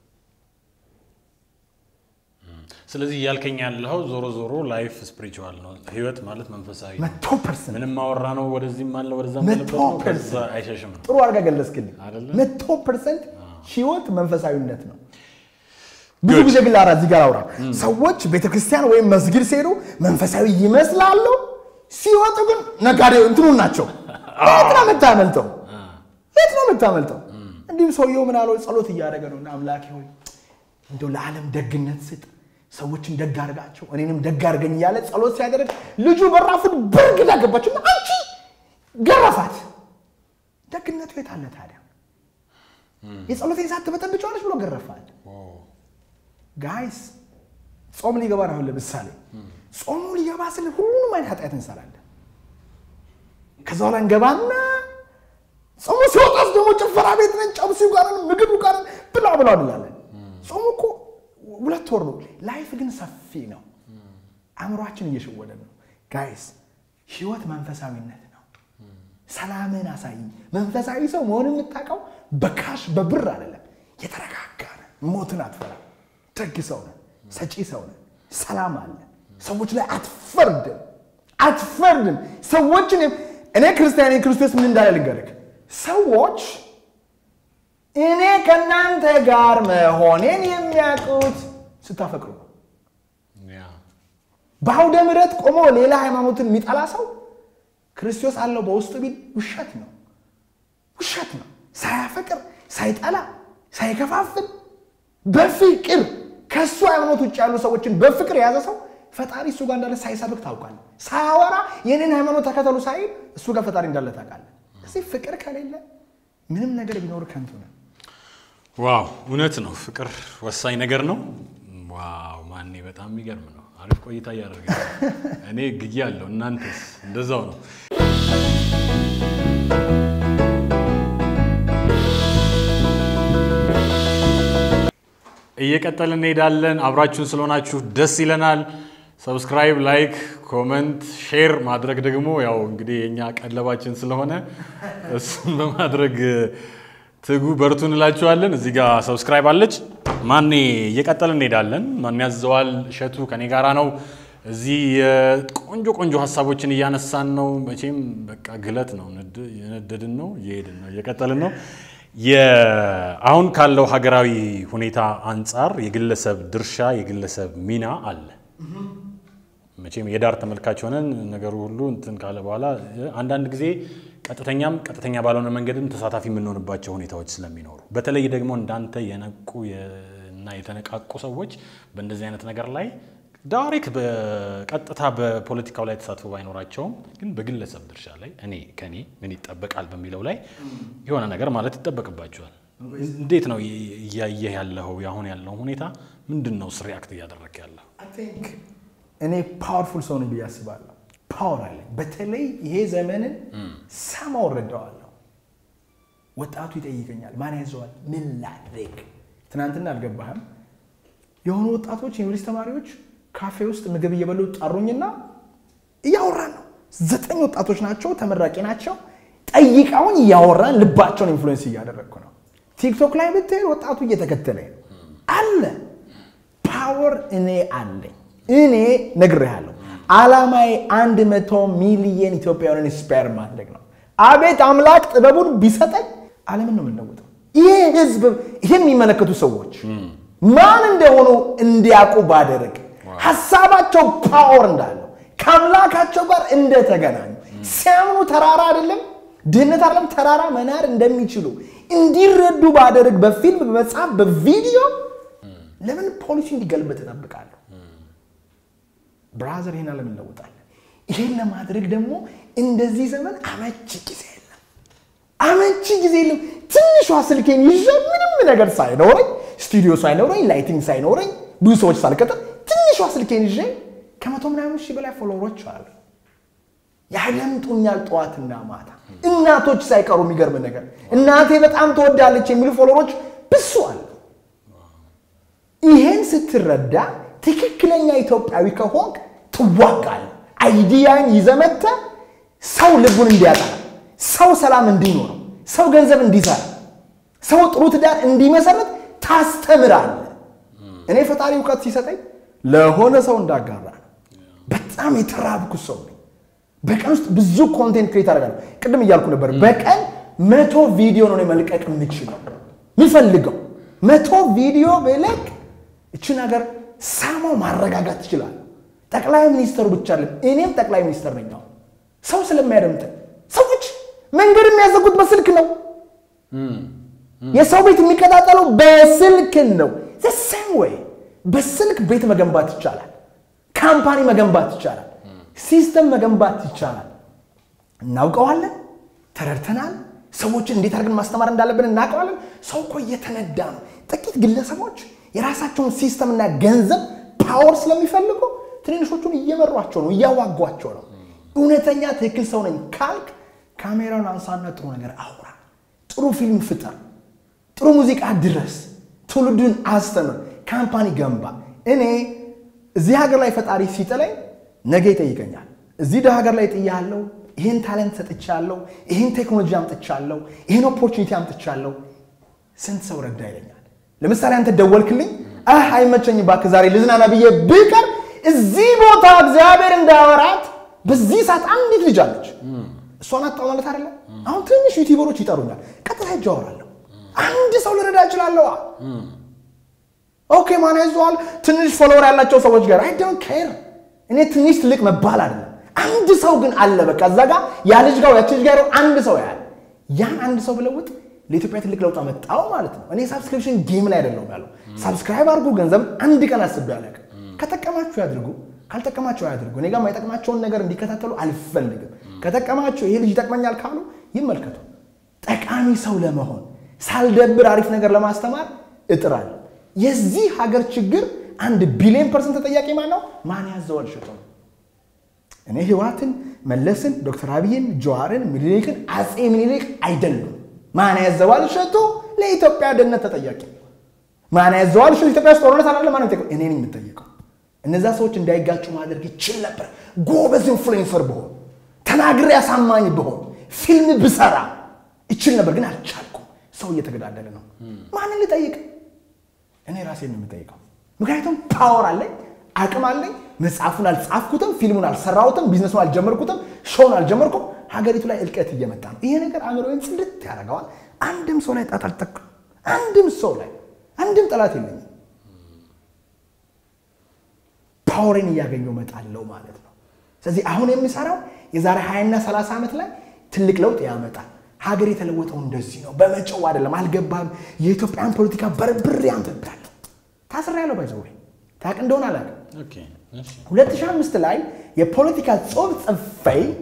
ስለዚህ እያልከኝ ያለኸው ዞሮ ዞሮ ላይፍ ስፒሪቹዋል ነው፣ ህይወት ማለት መንፈሳዊ ነው። መቶ ፐርሰንት ምንም ማወራ ነው፣ ወደዚህም አለ ወደዛም መቶ ያለበት ነው፣ ከዛ ፐርሰንት አይሸሽም ነው። ጥሩ አድርጋ ገለጽክልኝ። አይደለ? መቶ ፐርሰንት ህይወት መንፈሳዊነት ነው። ብዙ Good. ጊዜ ግን ላራ እዚህ ጋር አውራ ሰዎች ቤተክርስቲያን ወይም መስጊድ ሲሄዱ መንፈሳዊ ይመስላሉ፣ ሲወጡ ግን ነጋዴ እንትኑን ናቸው። የት ነው የምታመልጠው? የት ነው የምታመልጠው? እንዲሁም ሰውየው ምን አለው? ጸሎት እያደረገ ነው እና አምላኬ ሆይ እንደው ለዓለም ደግነት ስጥ፣ ሰዎችን ደግ አድርጋቸው፣ እኔንም ደግ አድርገኝ እያለ ጸሎት ሲያደርግ ልጁ በራፉን በርግዳ ገባችና አንቺ ገረፋት። ደግነቱ የት አለ ታዲያ? የጸሎቴን ሰዓት ትበጠብጫዋለች ብሎ ገረፋት። ጋይስ ጾም ሊገባ ነው። አሁን ለምሳሌ ጾሙ ሊገባ ስል ሁሉንም አይነት ኃጢአት እንሰራለን። ከዛ በኋላ እንገባና ጾሙ ሲወጣስ ደግሞ ጭፈራ ቤት ነን፣ ጨብሲው ጋር ነን፣ ምግቡ ጋር ነን፣ ብላ ብላ እንላለን። ጾሙ እኮ ሁለት ወር ነው። ላይፍ ግን ሰፊ ነው። አእምሯችን እየሸወደ ነው። ጋይስ ህይወት መንፈሳዊነት ነው። ሰላምን አሳይ። መንፈሳዊ ሰው መሆን የምታውቀው በካሽ በብር አይደለም። የተረጋጋ ነህ፣ ሞትን አትፈራ፣ ደግ ሰው ነህ፣ ሰጪ ሰው ነህ፣ ሰላም አለ። ሰዎች ላይ አትፈርድም፣ አትፈርድም። ሰዎችን እኔ ክርስቲያን ነኝ፣ ክርስቶስ ምን እንዳለ ልንገርህ። ሰዎች እኔ ከእናንተ ጋር መሆኔን የሚያውቁት ስታፈቅሩ ነው። ያ በአውደ ምሕረት ቆሞ ሌላ ሃይማኖትን የሚጠላ ሰው ክርስቶስ አለው በውስጡ ቢል ውሸት ነው፣ ውሸት ነው። ሳያፈቅር ሳይጠላ ሳይከፋፍል በፍቅር ከእሱ ሃይማኖት ውጭ ያሉ ሰዎችን በፍቅር የያዘ ሰው ፈጣሪ እሱ ጋር እንዳለ ሳይሰብክ ታውቃለህ። ሳያወራ የኔን ሃይማኖት ተከተሉ ሳይል እሱ ጋር ፈጣሪ እንዳለ ታውቃለህ። እዚህ ፍቅር ከሌለ ምንም ነገር ቢኖር ከንቱ ነው። ዋው እውነት ነው። ፍቅር ወሳኝ ነገር ነው። ዋው ማኔ በጣም የሚገርም ነው። አሪፍ ቆይታ እያደረገ ነው። እኔ ግዬ አለሁ። እናንተስ እንደዛው ነው? እየቀጠልን እንሄዳለን። አብራችሁን ስለሆናችሁ ደስ ይለናል። ሰብስክራይብ፣ ላይክ፣ ኮመንት፣ ሼር ማድረግ ደግሞ ያው እንግዲህ የእኛ ቀለባችን ስለሆነ እሱን በማድረግ ትጉ፣ በርቱ እንላችኋለን። እዚህ ጋር ሰብስክራይብ አለች። ማኔ እየቀጠልን እንሄዳለን። ማን ያዘዋል እሸቱ ከኔ ጋራ ነው። እዚህ የቆንጆ ቆንጆ ሀሳቦችን እያነሳን ነው። መቼም በቃ ግለት ነው፣ ንድ- የነደድን ነው፣ እየሄድን ነው፣ እየቀጠልን ነው። የ- አሁን ካለው ሀገራዊ ሁኔታ አንጻር የግለሰብ ድርሻ የግለሰብ ሚና አለ። መቼም የዳር ተመልካች ሆነን ነገሩ ሁሉ እንትን ካለ በኋላ አንዳንድ ጊዜ ቀጥተኛም ቀጥተኛ ባልሆነ መንገድም ተሳታፊ የምንሆንባቸው ሁኔታዎች ስለሚኖሩ በተለይ ደግሞ እንዳንተ የነቁ እና የተነቃቁ ሰዎች በእንደዚህ አይነት ነገር ላይ ዳይሬክት በቀጥታ በፖለቲካው ላይ ተሳትፎ ባይኖራቸውም ግን በግለሰብ ድርሻ ላይ እኔ ከኔ ምን ይጠበቃል በሚለው ላይ የሆነ ነገር ማለት ይጠበቅባቸዋል። እንዴት ነው እያየህ ያለው አሁን ያለው ሁኔታ ምንድን ነው? ሪያክት እያደረግ ያለው I think እኔ ፓወርፉል ሰው ነኝ ብዬ አስባለሁ። ፓወር አለኝ። በተለይ ይሄ ዘመንን ሰማው እረዳዋለሁ። ወጣቱ ይጠይቀኛል፣ ማን ያዘዋል? ምን ላድርግ? ትናንትና አልገባህም? የሆኑ ወጣቶች ዩኒቨርሲቲ ተማሪዎች ካፌ ውስጥ ምግብ እየበሉ ጠሩኝና እያወራን ነው። ዘጠኝ ወጣቶች ናቸው፣ ተመራቂ ናቸው። ጠይቀውን እያወራን ልባቸውን ኢንፍሉዌንስ እያደረግኩ ነው። ቲክቶክ ላይ ብትሄድ ወጣቱ እየተከተለኝ ነው አለ። ፓወር እኔ አለኝ። እኔ ነግሬሃለሁ። ዓላማዬ አንድ መቶ ሚሊየን ኢትዮጵያውያንን ስፔር ማድረግ ነው። አቤት አምላክ ጥበቡን ቢሰጠኝ ዓለምን ነው የምንለውጠው። ይህ ህዝብ ይህን የሚመለከቱ ሰዎች ማን እንደሆኑ እንዲያውቁ ባደረግ ሀሳባቸው ፓወር እንዳለው ከአምላካቸው ጋር እንደተገናኙ ሲያምኑ ተራራ አይደለም ድህነት አይደለም ተራራ መናር እንደሚችሉ እንዲረዱ ባደረግ በፊልም በመጽሐፍ በቪዲዮ ለምን ፖሊሲ እንዲገልበጥ እጠብቃለሁ? ብራዘር ይህን ዓለም እንለውጣለን። ይህን ለማድረግ ደግሞ እንደዚህ ዘመን አመቺ ጊዜ የለም፣ አመቺ ጊዜ የለም። ትንሿ ስልኬን ይዤ ምንም ነገር ሳይኖረኝ ስቱዲዮ ሳይኖረኝ ላይቲንግ ሳይኖረኝ ብዙ ሰዎች ሳልቀጥር ትንሿ ስልኬን ይዤ ከመቶ ምናምን ሺህ በላይ ፎሎወሮች አሉ። ያደምጡኛል ጠዋትና ማታ። እናቶች ሳይቀሩ የሚገርም ነገር እናቴ በጣም ትወዳለች የሚሉ ፎሎወሮች ብሱ አሉ። ይሄን ስትረዳ ትክክለኛ ኢትዮጵያዊ ከሆንክ ትዋጋለህ። አይዲያን ይዘህ መጥተህ ሰው ልቡን እንዲያጠራ፣ ሰው ሰላም እንዲኖረው፣ ሰው ገንዘብ እንዲሰራ፣ ሰው ጥሩ ትዳር እንዲመሰረት ታስተምራለህ። እኔ ፈጣሪ እውቀት ሲሰጠኝ ለሆነ ሰው እንዳጋራ ነው። በጣም የተራብኩ ሰው ነኝ። በቀን ውስጥ ብዙ ኮንቴንት ክሬት አደርጋለሁ። ቅድም እያልኩ ነበር፣ በቀን መቶ ቪዲዮ ነው እኔ መልቀቅ የምችለው የምፈልገው መቶ ቪዲዮ ብለቅ እችን ሀገር ሳማው ማረጋጋት ትችላለህ። ጠቅላይ ሚኒስተሩ ብቻ አይደለም፣ እኔም ጠቅላይ ሚኒስተር ነኝ። አሁን ሰው ስለሚያደምጠን ሰዎች መንገድ የሚያዘጉት በስልክ ነው። የሰው ቤት የሚቀጣጠለው በስልክ ነው። ዘሰም ወይ በስልክ ቤት መገንባት ይቻላል። ካምፓኒ መገንባት ይቻላል። ሲስተም መገንባት ይቻላል። እናውቀዋለን፣ ተረድተናል። ሰዎችን እንዴት አድርገን ማስተማር እንዳለብን እናውቀዋለን። ሰው እኮ እየተነዳ ነው። ጥቂት ግለሰቦች የራሳቸውን ሲስተምና ገንዘብ ፓወር ስለሚፈልጉ ትንንሾቹን እየመሯቸው ነው፣ እያዋጓቸው ነው። እውነተኛ ትክክል ሰው ነኝ ካልክ ካሜራውን አንሳና ጥሩ ነገር አውራ፣ ጥሩ ፊልም ፍጠር፣ ጥሩ ሙዚቃ ድረስ፣ ትውልዱን አስተምር፣ ካምፓኒ ገንባ። እኔ እዚህ ሀገር ላይ ፈጣሪ ሲጥለኝ ነገ ይጠይቀኛል። እዚህ ደ ሀገር ላይ ጥያለሁ፣ ይህን ታለንት ሰጥቻለሁ፣ ይህን ቴክኖሎጂ አምጥቻለሁ፣ ይህን ኦፖርቹኒቲ አምጥቻለሁ፣ ስንት ሰው ረዳ ይለኛል። ለምሳሌ አንተ ደወልክልኝ፣ አህ አይመቸኝ እባክህ ዛሬ ልዝናና ብዬ ብቀር እዚህ ቦታ እግዚአብሔር እንዳወራት በዚህ ሰዓት አንዲት ልጅ አለች። እሷን አጣው ማለት አይደለም። አሁን ትንሽ ዩቲዩበሮች ይጠሩኛል፣ ቀጥታ ሄጄ አወራለሁ። አንድ ሰው ልረዳ እችላለሁ። ኦኬ ማን ያዘዋል? ትንሽ ፎሎወር ያላቸው ሰዎች ጋር አይ ዶንት ኬር። እኔ ትንሽ ትልቅ መባል አይደለም። አንድ ሰው ግን አለ። በቃ እዛ ጋር ያ ልጅ ጋር ያቺ ልጅ ጋር አንድ ሰው ያህል ያን አንድ ሰው ብለውጥ ለኢትዮጵያ ትልቅ ለውጥ አመጣው ማለት ነው። እኔ ሳብስክሪፕሽን ጌም ላይ አይደለሁም ያለው። ሳብስክራይብ አድርጉ፣ ገንዘብ አንድ ቀን አስቤ አላውቅም። ከጠቀማችሁ ያድርጉ፣ ካልጠቀማችሁ አያድርጉ። እኔ ጋር የማይጠቅማቸውን ነገር እንዲከታተሉ አልፈልግም። ከጠቀማችሁ ይሄ ልጅ ይጠቅመኛል ካሉ ይመልከቱ። ጠቃሚ ሰው ለመሆን ሳልደብር አሪፍ ነገር ለማስተማር እጥራለሁ። የዚህ ሀገር ችግር አንድ ቢሊዮን ፐርሰንት ተጠያቂ ማን ነው? ማን ያዘዋል ሽቶ ነው። እኔ ህወሓትን፣ መለስን፣ ዶክተር አብይን፣ ጀዋርን፣ ምኒልክን፣ አፄ ምኒልክ አይደሉም። ማን ያዘዋል እሸቱ ለኢትዮጵያ ደህንነት ተጠያቂ ማን ያዘዋል እሸቱ ኢትዮጵያ ውስጥ ጦርነት አላለ ማን ነው እኔ ነኝ የምጠየቀው እነዛ ሰዎች እንዳይጋጩ ማድረግ ይችል ነበር ጎበዝ ኢንፍሉዌንሰር ብሆን ተናግሬ አሳማኝ ብሆን ፊልም ብሰራ ይችል ነበር ግን አልቻልኩም ሰው እየተገዳደለ ነው ማንን ልጠይቅ እኔ ራሴን ነው የምጠይቀው ምክንያቱም ፓወር አለኝ አቅም አለኝ መጽሐፉን አልጻፍኩትም ፊልሙን አልሰራሁትም ቢዝነሱን አልጀመርኩትም ሾውን አልጀመርኩም ሀገሪቱ ላይ እልቀት እየመጣ ነው። ይሄ ነገር አእምሮዬን ጽድት ያደርገዋል። አንድም ሰው ላይ ጣት አልጠቅም። አንድም ሰው ላይ አንድም ጠላት የለኝም። ፓወሬን እያገኘው እመጣለሁ ማለት ነው። ስለዚህ አሁን የሚሰራው የዛሬ 20ና 30 ዓመት ላይ ትልቅ ለውጥ ያመጣል። ሀገር የተለወጠው እንደዚህ ነው፣ በመጨው አይደለም። አልገባም። የኢትዮጵያን ፖለቲካ በርብሬ አንብቤያለሁ። ታስሬያለሁ። ባይዘው ታውቅ እንደሆነ አላውቅም። 2005 ላይ የፖለቲካ ጽሑፍ ጽፌ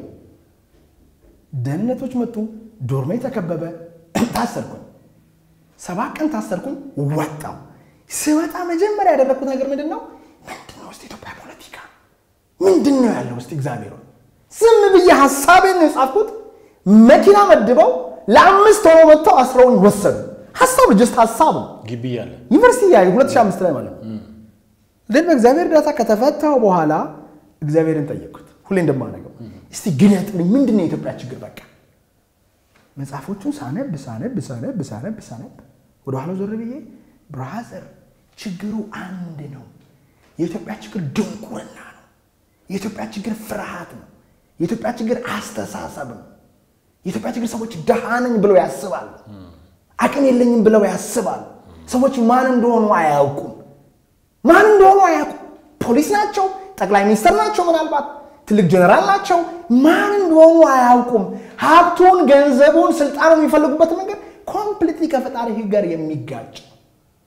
ደህንነቶች መጡ፣ ዶርሜ ተከበበ፣ ታሰርኩኝ። ሰባት ቀን ታሰርኩኝ፣ ወጣው። ስወጣ መጀመሪያ ያደረግኩት ነገር ምንድን ነው? ምንድን ነው ውስጥ ኢትዮጵያ ፖለቲካ ምንድን ነው ያለው ውስጥ እግዚአብሔር ዝም ብዬ ሀሳቤን ነው የጻፍኩት። መኪና መድበው ለአምስት ሆኖ መጥተው አስረውኝ ወሰዱ። ሀሳብ ጀስት ሀሳብ ነው። ግቢ ያለ ዩኒቨርሲቲ ያ 2005 ላይ ማለት ነው። ግን በእግዚአብሔር እርዳታ ከተፈታው በኋላ እግዚአብሔርን ጠየቅኩት። ሁሌ እንደማደርገው እስቲ ግለጥልኝ፣ ምንድን ነው የኢትዮጵያ ችግር? በቃ መጽሐፎቹን ሳነብ ሳነብ ሳነብ ሳነብ ሳነብ ወደኋላ ዞር ብዬ ብራዘር ችግሩ አንድ ነው። የኢትዮጵያ ችግር ድንቁርና ነው። የኢትዮጵያ ችግር ፍርሃት ነው። የኢትዮጵያ ችግር አስተሳሰብ ነው። የኢትዮጵያ ችግር ሰዎች ድሃ ነኝ ብለው ያስባሉ። አቅም የለኝም ብለው ያስባሉ። ሰዎች ማን እንደሆኑ አያውቁም። ማን እንደሆኑ አያውቁም። ፖሊስ ናቸው፣ ጠቅላይ ሚኒስትር ናቸው፣ ምናልባት ትልቅ ጀነራል ናቸው። ማን እንደሆኑ አያውቁም። ሀብቱን፣ ገንዘቡን፣ ስልጣኑን የሚፈልጉበት መንገድ ኮምፕሊትሊ ከፈጣሪ ሕግ ጋር የሚጋጭ ነው።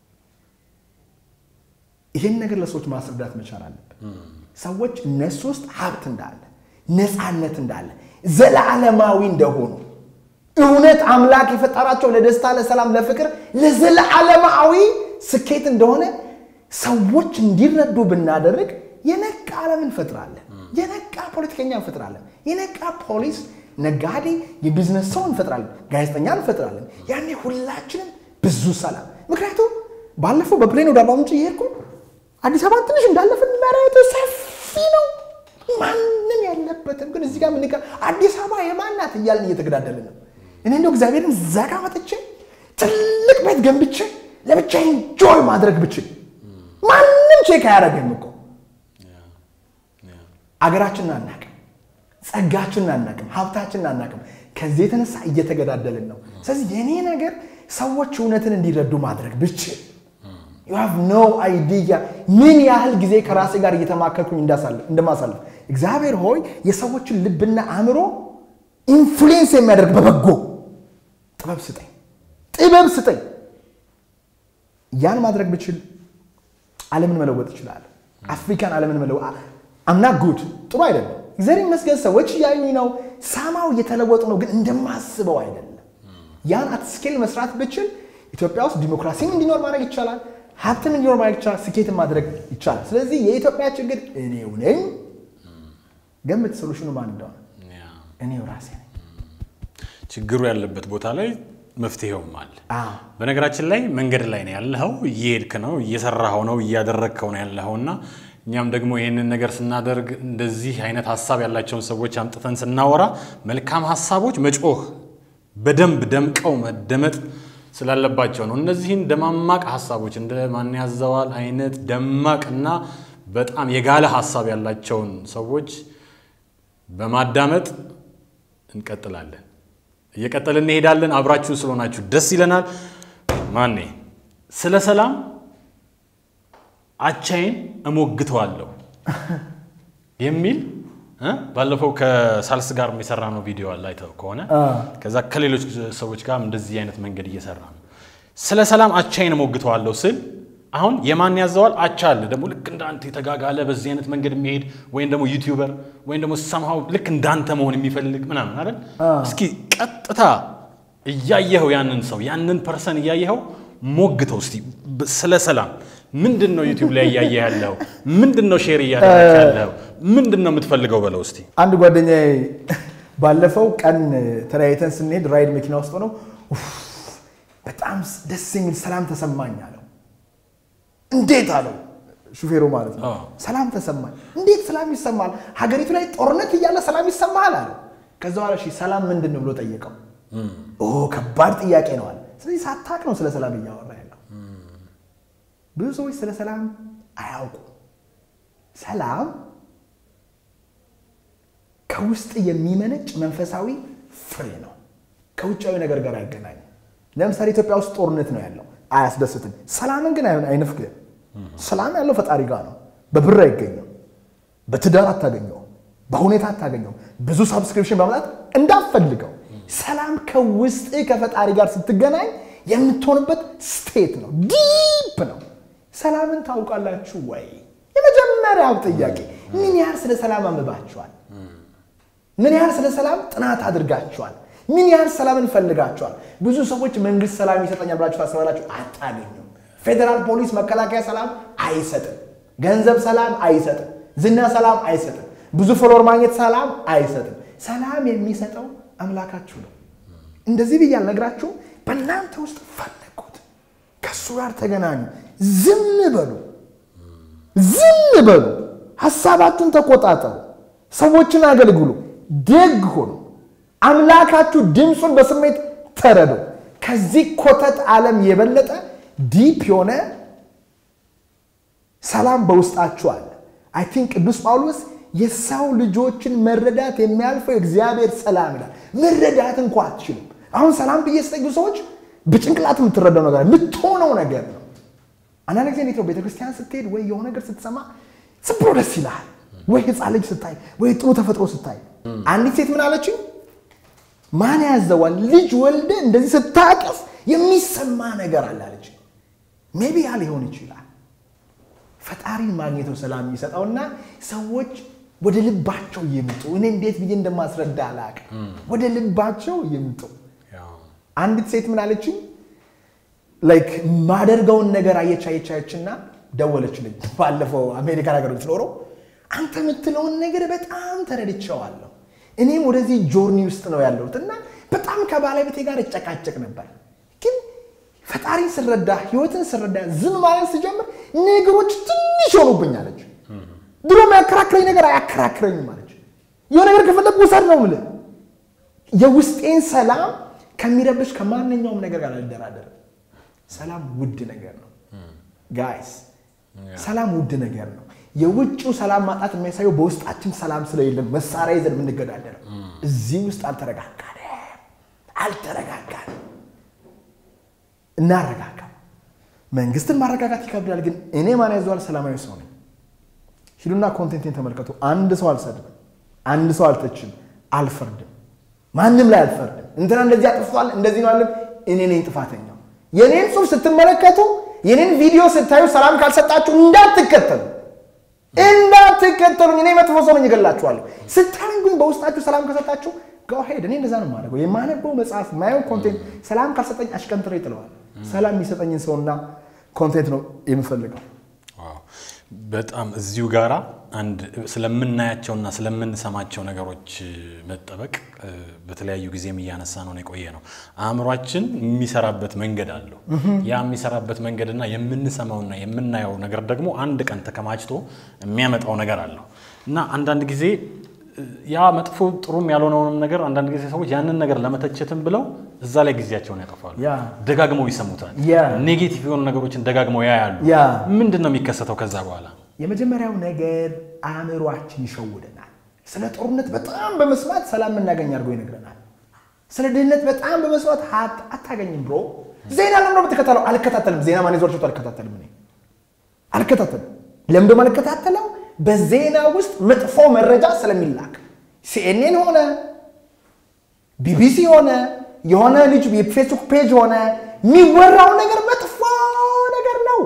ይህን ነገር ለሰዎች ማስረዳት መቻል አለብን። ሰዎች እነሱ ውስጥ ሀብት እንዳለ፣ ነፃነት እንዳለ፣ ዘላለማዊ እንደሆኑ እውነት አምላክ የፈጠራቸው ለደስታ፣ ለሰላም፣ ለፍቅር፣ ለዘላለማዊ ስኬት እንደሆነ ሰዎች እንዲረዱ ብናደርግ የነቃ ዓለም እንፈጥራለን። የነቃ ፖለቲከኛ እንፈጥራለን። የነቃ ፖሊስ፣ ነጋዴ፣ የቢዝነስ ሰው እንፈጥራለን። ጋዜጠኛ እንፈጥራለን። ያኔ ሁላችንም ብዙ ሰላም። ምክንያቱም ባለፈው በፕሌን ወደ አርባ ምንጭ እየሄድኩ አዲስ አበባ ትንሽ እንዳለፍን መሬቱ ሰፊ ነው፣ ማንም ያለበትም። ግን እዚህ ጋር ምን አዲስ አበባ የማናት እያልን እየተገዳደልን ነው። እኔ እንደው እግዚአብሔርን ዘጋ መጥቼ ትልቅ ቤት ገንብቼ ለብቻ ኢንጆይ ማድረግ ብችል ማንም ቼክ አያደርግም እኮ አገራችንን አናቅም፣ ጸጋችንን አናቅም፣ ሀብታችንን አናቅም። ከዚህ የተነሳ እየተገዳደልን ነው። ስለዚህ የኔ ነገር ሰዎች እውነትን እንዲረዱ ማድረግ ብችል ዩ ሃቭ ኖ አይዲያ ምን ያህል ጊዜ ከራሴ ጋር እየተማከርኩኝ እንደማሳልፍ። እግዚአብሔር ሆይ የሰዎችን ልብና አእምሮ ኢንፍሉዌንስ የሚያደርግ በበጎ ጥበብ ስጠኝ፣ ጥበብ ስጠኝ። ያን ማድረግ ብችል ዓለምን መለወጥ ይችላል። አፍሪካን ዓለምን መለወጥ አምና ጉድ ጥሩ አይደለም። እግዚአብሔር ይመስገን ሰዎች እያዩኝ ነው፣ ሳማው እየተለወጡ ነው፣ ግን እንደማስበው አይደለም። ያን አት ስኬል መስራት ብችል ኢትዮጵያ ውስጥ ዲሞክራሲም እንዲኖር ማድረግ ይቻላል፣ ሀብትም እንዲኖር ማድረግ ይቻላል፣ ስኬትን ማድረግ ይቻላል። ስለዚህ የኢትዮጵያ ችግር እኔው ነኝ። ገምት ሶሉሽኑ ማን እንደሆነ እኔው ራሴ ነኝ። ችግሩ ያለበት ቦታ ላይ መፍትሄውም አለ። በነገራችን ላይ መንገድ ላይ ነው ያለኸው፣ እየሄድክ ነው፣ እየሰራኸው ነው፣ እያደረግከው ነው ያለኸው እና እኛም ደግሞ ይህንን ነገር ስናደርግ እንደዚህ አይነት ሀሳብ ያላቸውን ሰዎች አምጥተን ስናወራ መልካም ሀሳቦች መጮህ በደንብ ደምቀው መደመጥ ስላለባቸው ነው። እነዚህን ደማማቅ ሀሳቦች እንደ ማን ያዘዋል አይነት ደማቅ እና በጣም የጋለ ሀሳብ ያላቸውን ሰዎች በማዳመጥ እንቀጥላለን። እየቀጠልን እንሄዳለን። አብራችሁን ስለሆናችሁ ደስ ይለናል። ማኔ ስለ ሰላም አቻዬን እሞግተዋለሁ የሚል ባለፈው ከሳልስ ጋር የሰራ ነው ቪዲዮ አለ አይተው ከሆነ ከዛ ከሌሎች ሰዎች ጋር እንደዚህ አይነት መንገድ እየሰራ ነው። ስለ ሰላም አቻዬን እሞግተዋለሁ ስል አሁን የማን ያዘዋል አቻ አለ ደግሞ ልክ እንዳንተ የተጋጋለ በዚህ አይነት መንገድ የሚሄድ ወይም ደግሞ ዩቲዩበር ወይም ደግሞ ሰምሃው ልክ እንዳንተ መሆን የሚፈልግ ምናምን አይደል? እስኪ ቀጥታ እያየኸው ያንን ሰው ያንን ፐርሰን እያየኸው ሞግተው እስቲ ስለ ሰላም ምንድን ነው ዩቲዩብ ላይ እያየ ያለው? ምንድን ነው ሼር እያደረግ ያለው? ምንድን ነው የምትፈልገው በለው እስቲ። አንድ ጓደኛዬ ባለፈው ቀን ተለያይተን ስንሄድ ራይድ መኪና ውስጥ ሆነው በጣም ደስ የሚል ሰላም ተሰማኝ አለው። እንዴት አለው ሹፌሩ ማለት ነው። ሰላም ተሰማኝ። እንዴት ሰላም ይሰማል? ሀገሪቱ ላይ ጦርነት እያለ ሰላም ይሰማሃል አለ። ከዛ በኋላ እሺ ሰላም ምንድን ነው ብሎ ጠየቀው። ኦ ከባድ ጥያቄ ነው አለ። ስለዚህ ሳታቅ ነው ስለ ሰላም እያወራ ያለው። ብዙ ሰዎች ስለ ሰላም አያውቁም። ሰላም ከውስጥ የሚመነጭ መንፈሳዊ ፍሬ ነው። ከውጫዊ ነገር ጋር አይገናኝም። ለምሳሌ ኢትዮጵያ ውስጥ ጦርነት ነው ያለው፣ አያስደስትም። ሰላምን ግን አይነፍግም። ሰላም ያለው ፈጣሪ ጋር ነው። በብር አይገኘው፣ በትዳር አታገኘው፣ በሁኔታ አታገኘው። ብዙ ሳብስክሪፕሽን በመላት እንዳፈልገው ሰላም ከውስጥ ከፈጣሪ ጋር ስትገናኝ የምትሆንበት ስቴት ነው። ዲፕ ነው። ሰላምን ታውቃላችሁ ወይ? የመጀመሪያው ጥያቄ ምን ያህል ስለ ሰላም አንብባችኋል? ምን ያህል ስለ ሰላም ጥናት አድርጋችኋል? ምን ያህል ሰላምን ፈልጋችኋል? ብዙ ሰዎች መንግስት ሰላም ይሰጠኛል ብላችሁ ታስባላችሁ፣ አታገኙም። ፌዴራል ፖሊስ፣ መከላከያ ሰላም አይሰጥም። ገንዘብ ሰላም አይሰጥም። ዝና ሰላም አይሰጥም። ብዙ ፎሎወር ማግኘት ሰላም አይሰጥም። ሰላም የሚሰጠው አምላካችሁ ነው። እንደዚህ ብዬ አልነግራችሁም። በእናንተ ውስጥ ፈለጉት፣ ከእሱ ጋር ተገናኙ። ዝም በሉ፣ ዝም በሉ። ሀሳባችሁን ተቆጣጠሩ። ሰዎችን አገልግሉ። ደግ ሁኑ፣ አምላካችሁ ድምፁን በስሜት ተረዱ። ከዚህ ኮተት ዓለም የበለጠ ዲፕ የሆነ ሰላም በውስጣችሁ አለ። አይ ቲንክ ቅዱስ ጳውሎስ የሰው ልጆችን መረዳት የሚያልፈው የእግዚአብሔር ሰላም ይላል። መረዳት እንኳ አትችሉም። አሁን ሰላም ብዬ ስጠዩ ሰዎች በጭንቅላት የምትረዳው ነገር የምትሆነው ነገር ነው። አንዳንድ ጊዜ እንዴት ነው ቤተክርስቲያን ስትሄድ ወይ የሆነ ነገር ስትሰማ ዝም ብሎ ደስ ይልሃል። ወይ ህፃን ልጅ ስታይ፣ ወይ ጥሩ ተፈጥሮ ስታይ። አንዲት ሴት ምን አለችኝ? ማን ያዘዋል ልጅ ወልደ እንደዚህ ስታቅፍ የሚሰማ ነገር አለ አለች። ሜቢ ያ ሊሆን ይችላል ፈጣሪን ማግኘት ነው ሰላም የሚሰጠውና ሰዎች ወደ ልባቸው ይምጡ። እኔ እንዴት ብዬ እንደማስረዳ አላውቅም። ወደ ልባቸው ይምጡ። አንዲት ሴት ምን አለችኝ? ላይክ ማደርገውን ነገር አየች አየች አየችና ደወለችልኝ። ባለፈው አሜሪካን ሀገር የምትኖረው አንተ የምትለውን ነገር በጣም ተረድቼዋለሁ። እኔም ወደዚህ ጆርኒ ውስጥ ነው ያለሁት እና በጣም ከባለቤቴ ጋር እጨቃጨቅ ነበር ግን ፈጣሪን ስረዳ ህይወትን ስረዳ ዝም ማለት ስጀምር ነገሮች ትንሽ ሆኑብኝ አለች። ድሮ የሚያከራክረኝ ነገር አያከራክረኝም አለች። የሆነ ነገር ከፈለግ ውሰድ ነው የምልህ። የውስጤን ሰላም ከሚረብሽ ከማንኛውም ነገር ጋር አልደራደርም። ሰላም ውድ ነገር ነው ጋይስ፣ ሰላም ውድ ነገር ነው። የውጭው ሰላም ማጣት የሚያሳየው በውስጣችን ሰላም ስለሌለን መሳሪያ ይዘን የምንገዳደረው። እዚህ ውስጥ አልተረጋጋንም አልተረጋጋንም። እናረጋጋ። መንግስትን ማረጋጋት ይከብዳል፣ ግን እኔ ማን ያዘዋል? ሰላማዊ ሰው ነኝ። ሂዱና ኮንቴንቴን ተመልከቱ። አንድ ሰው አልሰድብም፣ አንድ ሰው አልተችም፣ አልፈርድም፣ ማንም ላይ አልፈርድም። እንትና እንደዚህ አጥፍቷል እንደዚህ ነው አለም። እኔ ነኝ ጥፋተኛው። የኔን ጽሑፍ ስትመለከቱ፣ የኔን ቪዲዮ ስታዩ ሰላም ካልሰጣችሁ እንዳትከተሉ እንዳትከተሉኝ። እኔ መጥፎ ሰው ነኝ፣ እገላችኋለሁ። ስታዩኝ ግን በውስጣችሁ ሰላም ከሰጣችሁ ሄድ እኔ እንደዛ ነው የማደርገው። የማነበው መጽሐፍ ማየው ኮንቴንት ሰላም ካልሰጠኝ አሽቀንጥሬ ይጥለዋል። ሰላም የሚሰጠኝን ሰውና ኮንቴንት ነው የምፈልገው። በጣም እዚሁ ጋራ አንድ ስለምናያቸውና ስለምንሰማቸው ነገሮች መጠበቅ በተለያዩ ጊዜም እያነሳ ነው የቆየ ነው። አእምሯችን የሚሰራበት መንገድ አለው። ያ የሚሰራበት መንገድና የምንሰማውና የምናየው ነገር ደግሞ አንድ ቀን ተከማችቶ የሚያመጣው ነገር አለው እና አንዳንድ ጊዜ ያ መጥፎ ጥሩም ያልሆነውንም ነገር አንዳንድ ጊዜ ሰዎች ያንን ነገር ለመተቸትም ብለው እዛ ላይ ጊዜያቸውን ያጠፋሉ። ያ ደጋግመው ይሰሙታል። ያ ኔጌቲቭ የሆኑ ነገሮችን ደጋግመው ያያሉ። ያ ምንድን ነው የሚከሰተው ከዛ በኋላ? የመጀመሪያው ነገር አእምሯችን ይሸውደናል። ስለ ጦርነት በጣም በመስማት ሰላም የምናገኝ አድርጎ ይነግረናል። ስለ ድህነት በጣም በመስማት ሀብት አታገኝም ብሎ ዜና ለምደ የምትከታተለው አልከታተልም። ዜና ማን ይዞር አልከታተልም። እኔ አልከታተልም። ለምደ አልከታተለው በዜና ውስጥ መጥፎ መረጃ ስለሚላክ ሲኤንኤን ሆነ ቢቢሲ ሆነ የሆነ ልጅ የፌስቡክ ፔጅ ሆነ የሚወራው ነገር መጥፎ ነገር ነው።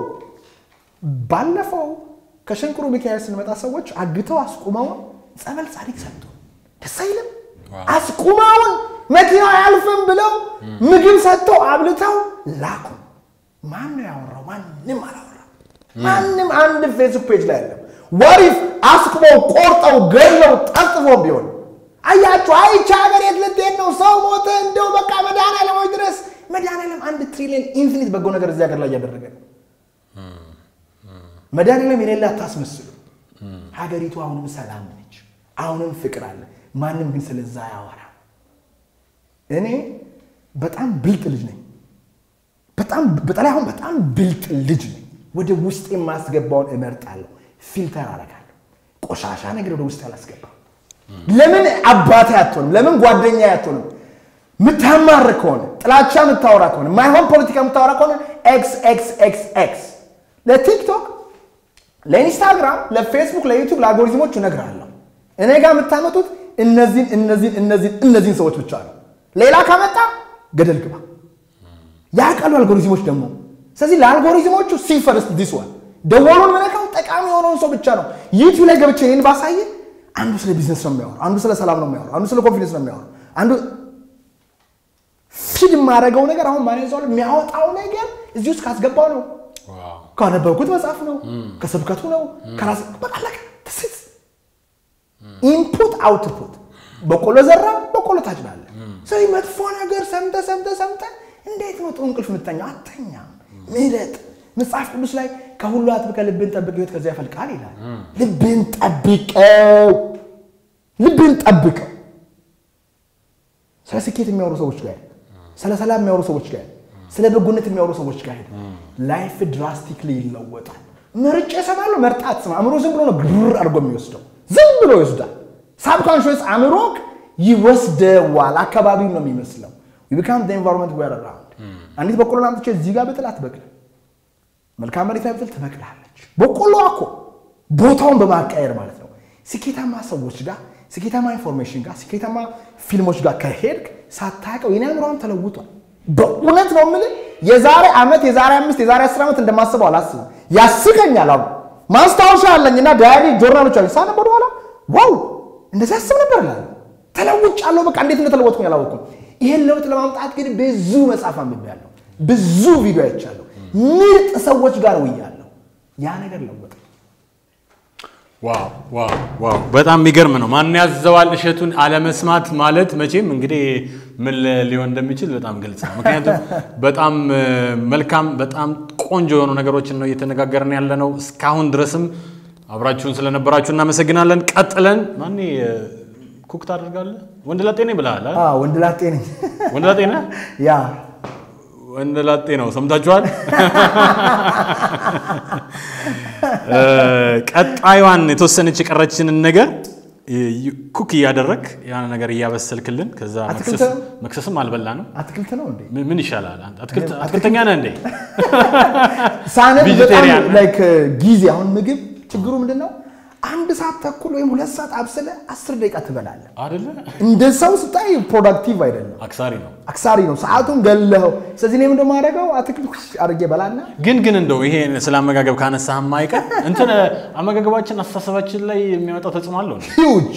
ባለፈው ከሸንቁሩ ሚካኤል ስንመጣ ሰዎች አግተው አስቁመውን ጸበል ጻድቅ ሰጡ። ደስ አይልም? አስቁመውን መኪና አያልፍም ብለው ምግብ ሰጥተው አብልተው ላኩ። ማን ነው ያወራው? ማንም አላወራም። ማንም አንድ ፌስቡክ ፔጅ ላይ ያለም ወሪፍ አስቁመው ቆርጠው ገለው ጠጥፎም ቢሆን አያችሁ። አይቻ ሀገር የት ልትሄድ ነው? ሰው ሞተ። እንደው በቃ መድኃኒዓለሞች ድረስ መድኃኒዓለም አንድ ትሪሊየን ኢንፊኒት በጎ ነገር እዚህ ሀገር ላይ እያደረገ ነው። መድኃኒዓለም የሌለ አታስመስሉ። ሀገሪቱ አሁንም ሰላም ነች፣ አሁንም ፍቅር አለ። ማንም ግን ስለዛ ያወራ። እኔ በጣም ብልጥ ልጅ ነኝ። በጣም በተለይ አሁን በጣም ብልጥ ልጅ ነኝ። ወደ ውስጥ የማስገባውን እመርጣለሁ፣ ፊልተር አደርጋለሁ። ቆሻሻ ነገር ወደ ውስጥ አላስገባም። ለምን አባቴ አትሆንም? ለምን ጓደኛ አትሆንም? ምታማር ከሆነ ጥላቻ የምታወራ ከሆነ ማይሆን ፖለቲካ የምታወራ ከሆነ ኤክስ ኤክስ ኤክስ ኤክስ ለቲክቶክ ለኢንስታግራም፣ ለፌስቡክ፣ ለዩቱብ፣ ለአልጎሪዝሞች እነግርሃለሁ። እኔ ጋር የምታመጡት እነዚህን እነዚህን እነዚህን እነዚህን ሰዎች ብቻ ነው። ሌላ ካመጣ ገደል ግባ። ያውቃሉ አልጎሪዝሞች ደግሞ። ስለዚህ ለአልጎሪዝሞቹ ሲፈርስት ዲስ ዋን ደወሉን ምነካው ጠቃሚ የሆነውን ሰው ብቻ ነው። ዩቲዩብ ላይ ገብቼ ይህን ባሳየ አንዱ ስለ ቢዝነስ ነው የሚያወራው፣ አንዱ ስለ ሰላም ነው የሚያወራው፣ አንዱ ስለ ኮንፊደንስ ነው የሚያወራው፣ አንዱ ፊድ የማደርገው ነገር አሁን ማን ይዘዋል የሚያወጣው ነገር እዚህ ውስጥ ካስገባው ነው ካነበብኩት መጽሐፍ ነው ከስብከቱ ነው ከራስ በቃለቀ ትስት ኢንፑት አውትፑት በቆሎ ዘራ በቆሎ ታጭዳለህ። ስለዚህ መጥፎ ነገር ሰምተ ሰምተ ሰምተ እንዴት ነው ጥሩ እንቅልፍ የምተኛው? አተኛም። ምረጥ። መጽሐፍ ቅዱስ ላይ ከሁሉ አጥብቀህ ልብን ጠብቅ ሕይወት ከዚያ ያፈልቃል ይላል። ልብን ጠብቀው፣ ልብን ጠብቀው። ስለ ስኬት የሚያወሩ ሰዎች ጋር ሄድ፣ ስለ ሰላም የሚያወሩ ሰዎች ጋር ሄድ፣ ስለ በጎነት የሚያወሩ ሰዎች ጋር ሄድ። ላይፍ ድራስቲክሊ ይለወጣል። መርጬ እሰማለሁ፣ መርጣ አትሰማ። አእምሮ ዝም ብሎ ነው ግር አድርጎ የሚወስደው፣ ዝም ብሎ ይወስዳል። ሳብኮንሽስ አእምሮ ይወስደዋል። አካባቢው ነው የሚመስለው። ቢካም ኤንቫይሮንመንት ዌር አራውንድ አንዲት በቆሎን አምጥቼ እዚህ ጋር ብጥል አትበቅልም። መልካም መሬት ላይ ብጥል ትበቅላለች። በቆሎ እኮ ቦታውን በማቃየር ማለት ነው። ስኬታማ ሰዎች ጋር፣ ስኬታማ ኢንፎርሜሽን ጋር፣ ስኬታማ ፊልሞች ጋር ከሄድክ ሳታውቀው የኔ አእምሮም ተለውጧል። በእውነት ነው የምልህ የዛሬ ዓመት የዛሬ አምስት የዛሬ አስር ዓመት እንደማስበው አላስብም። ያስቀኛል። አሁን ማስታወሻ አለኝ እና ዳያሪ ጆርናሎች አሉ ሳነብ ወደኋላ ዋው እንደዚህ አስብ ነበር እላለሁ። ተለውጫለሁ። በቃ እንዴት እንደተለወጥኩኝ አላወቅኩም። ይሄን ለውጥ ለማምጣት ግን ብዙ መጽሐፍ አንብቤያለሁ፣ ብዙ ቪዲዮ አይቻለሁ፣ ምርጥ ሰዎች ጋር ውያለሁ። ያ ነገር ለወጠ። ዋው ዋው ዋው! በጣም የሚገርም ነው። ማን ያዘዋል እሸቱን አለመስማት ማለት መቼም እንግዲህ ምን ሊሆን እንደሚችል በጣም ግልጽ ነው። ምክንያቱም በጣም እ፣ መልካም በጣም ቆንጆ የሆኑ ነገሮችን ነው እየተነጋገርን ያለ ነው። እስካሁን ድረስም አብራችሁን ስለነበራችሁ እናመሰግናለን። ቀጥለን ማኔ እ፣ ኩክ ታደርጋለህ? ወንድ ላጤ ነኝ ብለሃል አይደል? አዎ፣ ወንድ ላጤ ነኝ። ወንድ ላጤ ነህ? ያ ወንድ ላጤ ነው። ሰምታችኋል። እ፣ ቀጣዩዋን የተወሰነች የቀረችንን ነገር እ፣ ኩክ እያደረግ ያን ነገር እያበሰልክልን ከዛ አትክልት መክሰስ- ነው? መክሰስም አልበላንም። አትክልት ነው እንዴ? ምን- ምን ይሻላል? አንተ አትክልት- አትክልተኛ ነህ እንዴ? ሳነብ በጣም ቬጂቴሪያን ላይክ ጊዜ አሁን ምግብ ችግሩ ምንድን ነው? አንድ ሰዓት ተኩል ወይም ሁለት ሰዓት አብስለ አስር ደቂቃ ትበላለህ። አይደለ? እንደ ሰው ስታይ ፕሮዳክቲቭ አይደለም፣ አክሳሪ ነው። አክሳሪ ነው። ሰዓቱን ገለኸው። ስለዚህ እኔ ምንድን ማደርገው አትክልት አድርጌ በላና ግን ግን እንደው ይሄ ስለ አመጋገብ ካነሳህም አይቀር እንትን አመጋገባችን አስተሳሰባችን ላይ የሚያመጣው ተጽዕኖ አለው እንዴ? ሂውጅ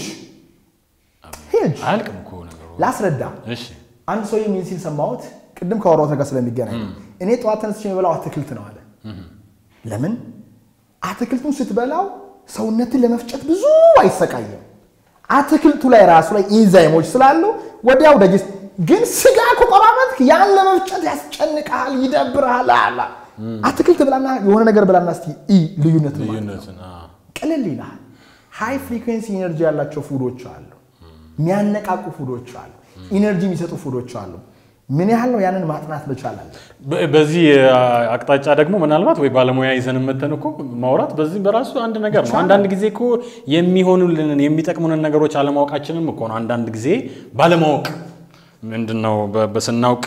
ሂውጅ። አያልቅም እኮ ነገሩ። ላስረዳ። እሺ አንድ ሰው የሚል ሲል ሰማሁት። ቅድም ከወራሁት ጋር ስለሚገናኝ እኔ ጠዋት ተነስቼ የበላው አትክልት ነው አለ። ለምን? አትክልቱን ስትበላው ሰውነትን ለመፍጨት ብዙ አይሰቃየም። አትክልቱ ላይ ራሱ ላይ ኢንዛይሞች ስላሉ ወዲያው ደጅስ ግን ስጋ ከቆራረጥክ ያን ለመፍጨት ያስጨንቅሃል፣ ይደብርሃል። አላ አትክልት ብላና የሆነ ነገር ብላና እስቲ ኢ ልዩነት ነው ማለት ነው። ልዩነትን አዎ። ቅልል ይልሃል። ሃይ ፍሪኩዌንሲ ኢነርጂ ያላቸው ፉዶች አሉ፣ የሚያነቃቁ ፉዶች አሉ፣ ኢነርጂ የሚሰጡ ፉዶች አሉ። ምን ያህል ነው ያንን ማጥናት መቻል አለ። በ- በዚህ አቅጣጫ ደግሞ ምናልባት ወይ ባለሙያ ይዘን መተን እኮ ማውራት በዚህ በራሱ አንድ ነገር ነው። አንዳንድ ጊዜ እኮ የሚሆኑልንን የሚጠቅሙንን ነገሮች አለማወቃችንም እኮ ነው። አንዳንድ ጊዜ ባለማወቅ ምንድን ነው በ- በስናውቅ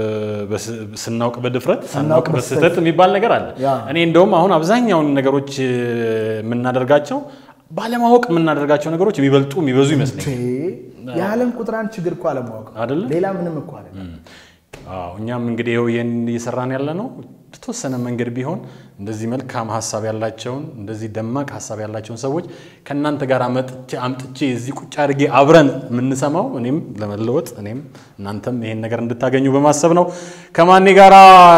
በስ- ስናውቅ በድፍረት ሳናውቅ በስህተት የሚባል ነገር አለ። ያ። እኔ እንደውም አሁን አብዛኛውን ነገሮች እ፣ የምናደርጋቸው ባለማወቅ የምናደርጋቸው ነገሮች የሚበልጡ የሚበዙ ይመስለኛል። የዓለም ቁጥር አንድ ችግር እኮ አለማወቅ ነው። አይደለ? ሌላ ምንም እኮ አይደለም። አዎ እኛም እንግዲህ ይኸው ይህን እየሰራን ያለ ነው። በተወሰነ መንገድ ቢሆን እንደዚህ መልካም ሀሳብ ያላቸውን እንደዚህ ደማቅ ሀሳብ ያላቸውን ሰዎች ከእናንተ ጋር መጥቼ አምጥቼ እዚህ ቁጭ አድርጌ አብረን የምንሰማው እኔም ለመለወጥ እኔም እናንተም ይሄን ነገር እንድታገኙ በማሰብ ነው። ከማኔ ጋራ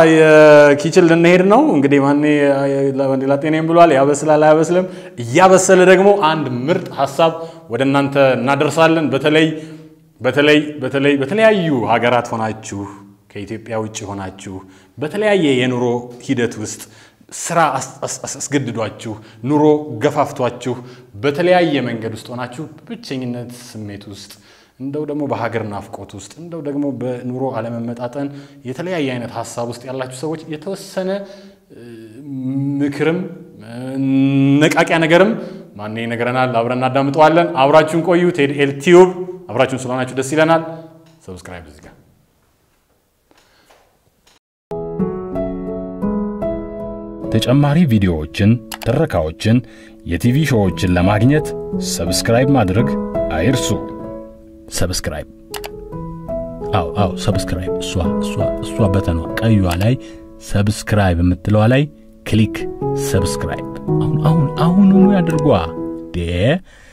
የኪችን ልንሄድ ነው። እንግዲህ ማኔ ሌላ ጤናም ብሏል። ያበስላል አያበስልም። እያበሰለ ደግሞ አንድ ምርጥ ሀሳብ ወደ እናንተ እናደርሳለን። በተለይ በተለይ በተለይ በተለያዩ ሀገራት ሆናችሁ ከኢትዮጵያ ውጭ ሆናችሁ በተለያየ የኑሮ ሂደት ውስጥ ስራ አስ- አስ- አስ- አስገድዷችሁ ኑሮ ገፋፍቷችሁ በተለያየ መንገድ ውስጥ ሆናችሁ በብቸኝነት ስሜት ውስጥ እንደው ደግሞ በሀገር ናፍቆት ውስጥ እንደው ደግሞ በኑሮ አለመመጣጠን የተለያየ አይነት ሀሳብ ውስጥ ያላችሁ ሰዎች የተወሰነ እ፣ ምክርም እ፣ ነቃቂያ ነገርም ማን ይነግረናል። አብረን እናዳምጠዋለን። አብራችሁን ቆዩ። ቴድ ኤል ቲዩብ አብራችሁን ስለሆናችሁ ደስ ይለናል። ሰብስክራይብ እዚህ ጋር ተጨማሪ ቪዲዮዎችን፣ ትረካዎችን፣ የቲቪ ሾዎችን ለማግኘት ሰብስክራይብ ማድረግ አይርሱ። ሰብስክራይብ። አው አው ሰብስክራይብ። እሷ እሷ እሷ በተኗ ቀዩዋ ላይ ሰብስክራይብ የምትለዋ ላይ ክሊክ ሰብስክራይብ። አሁን አሁን አሁኑኑ ያድርጓ ዴ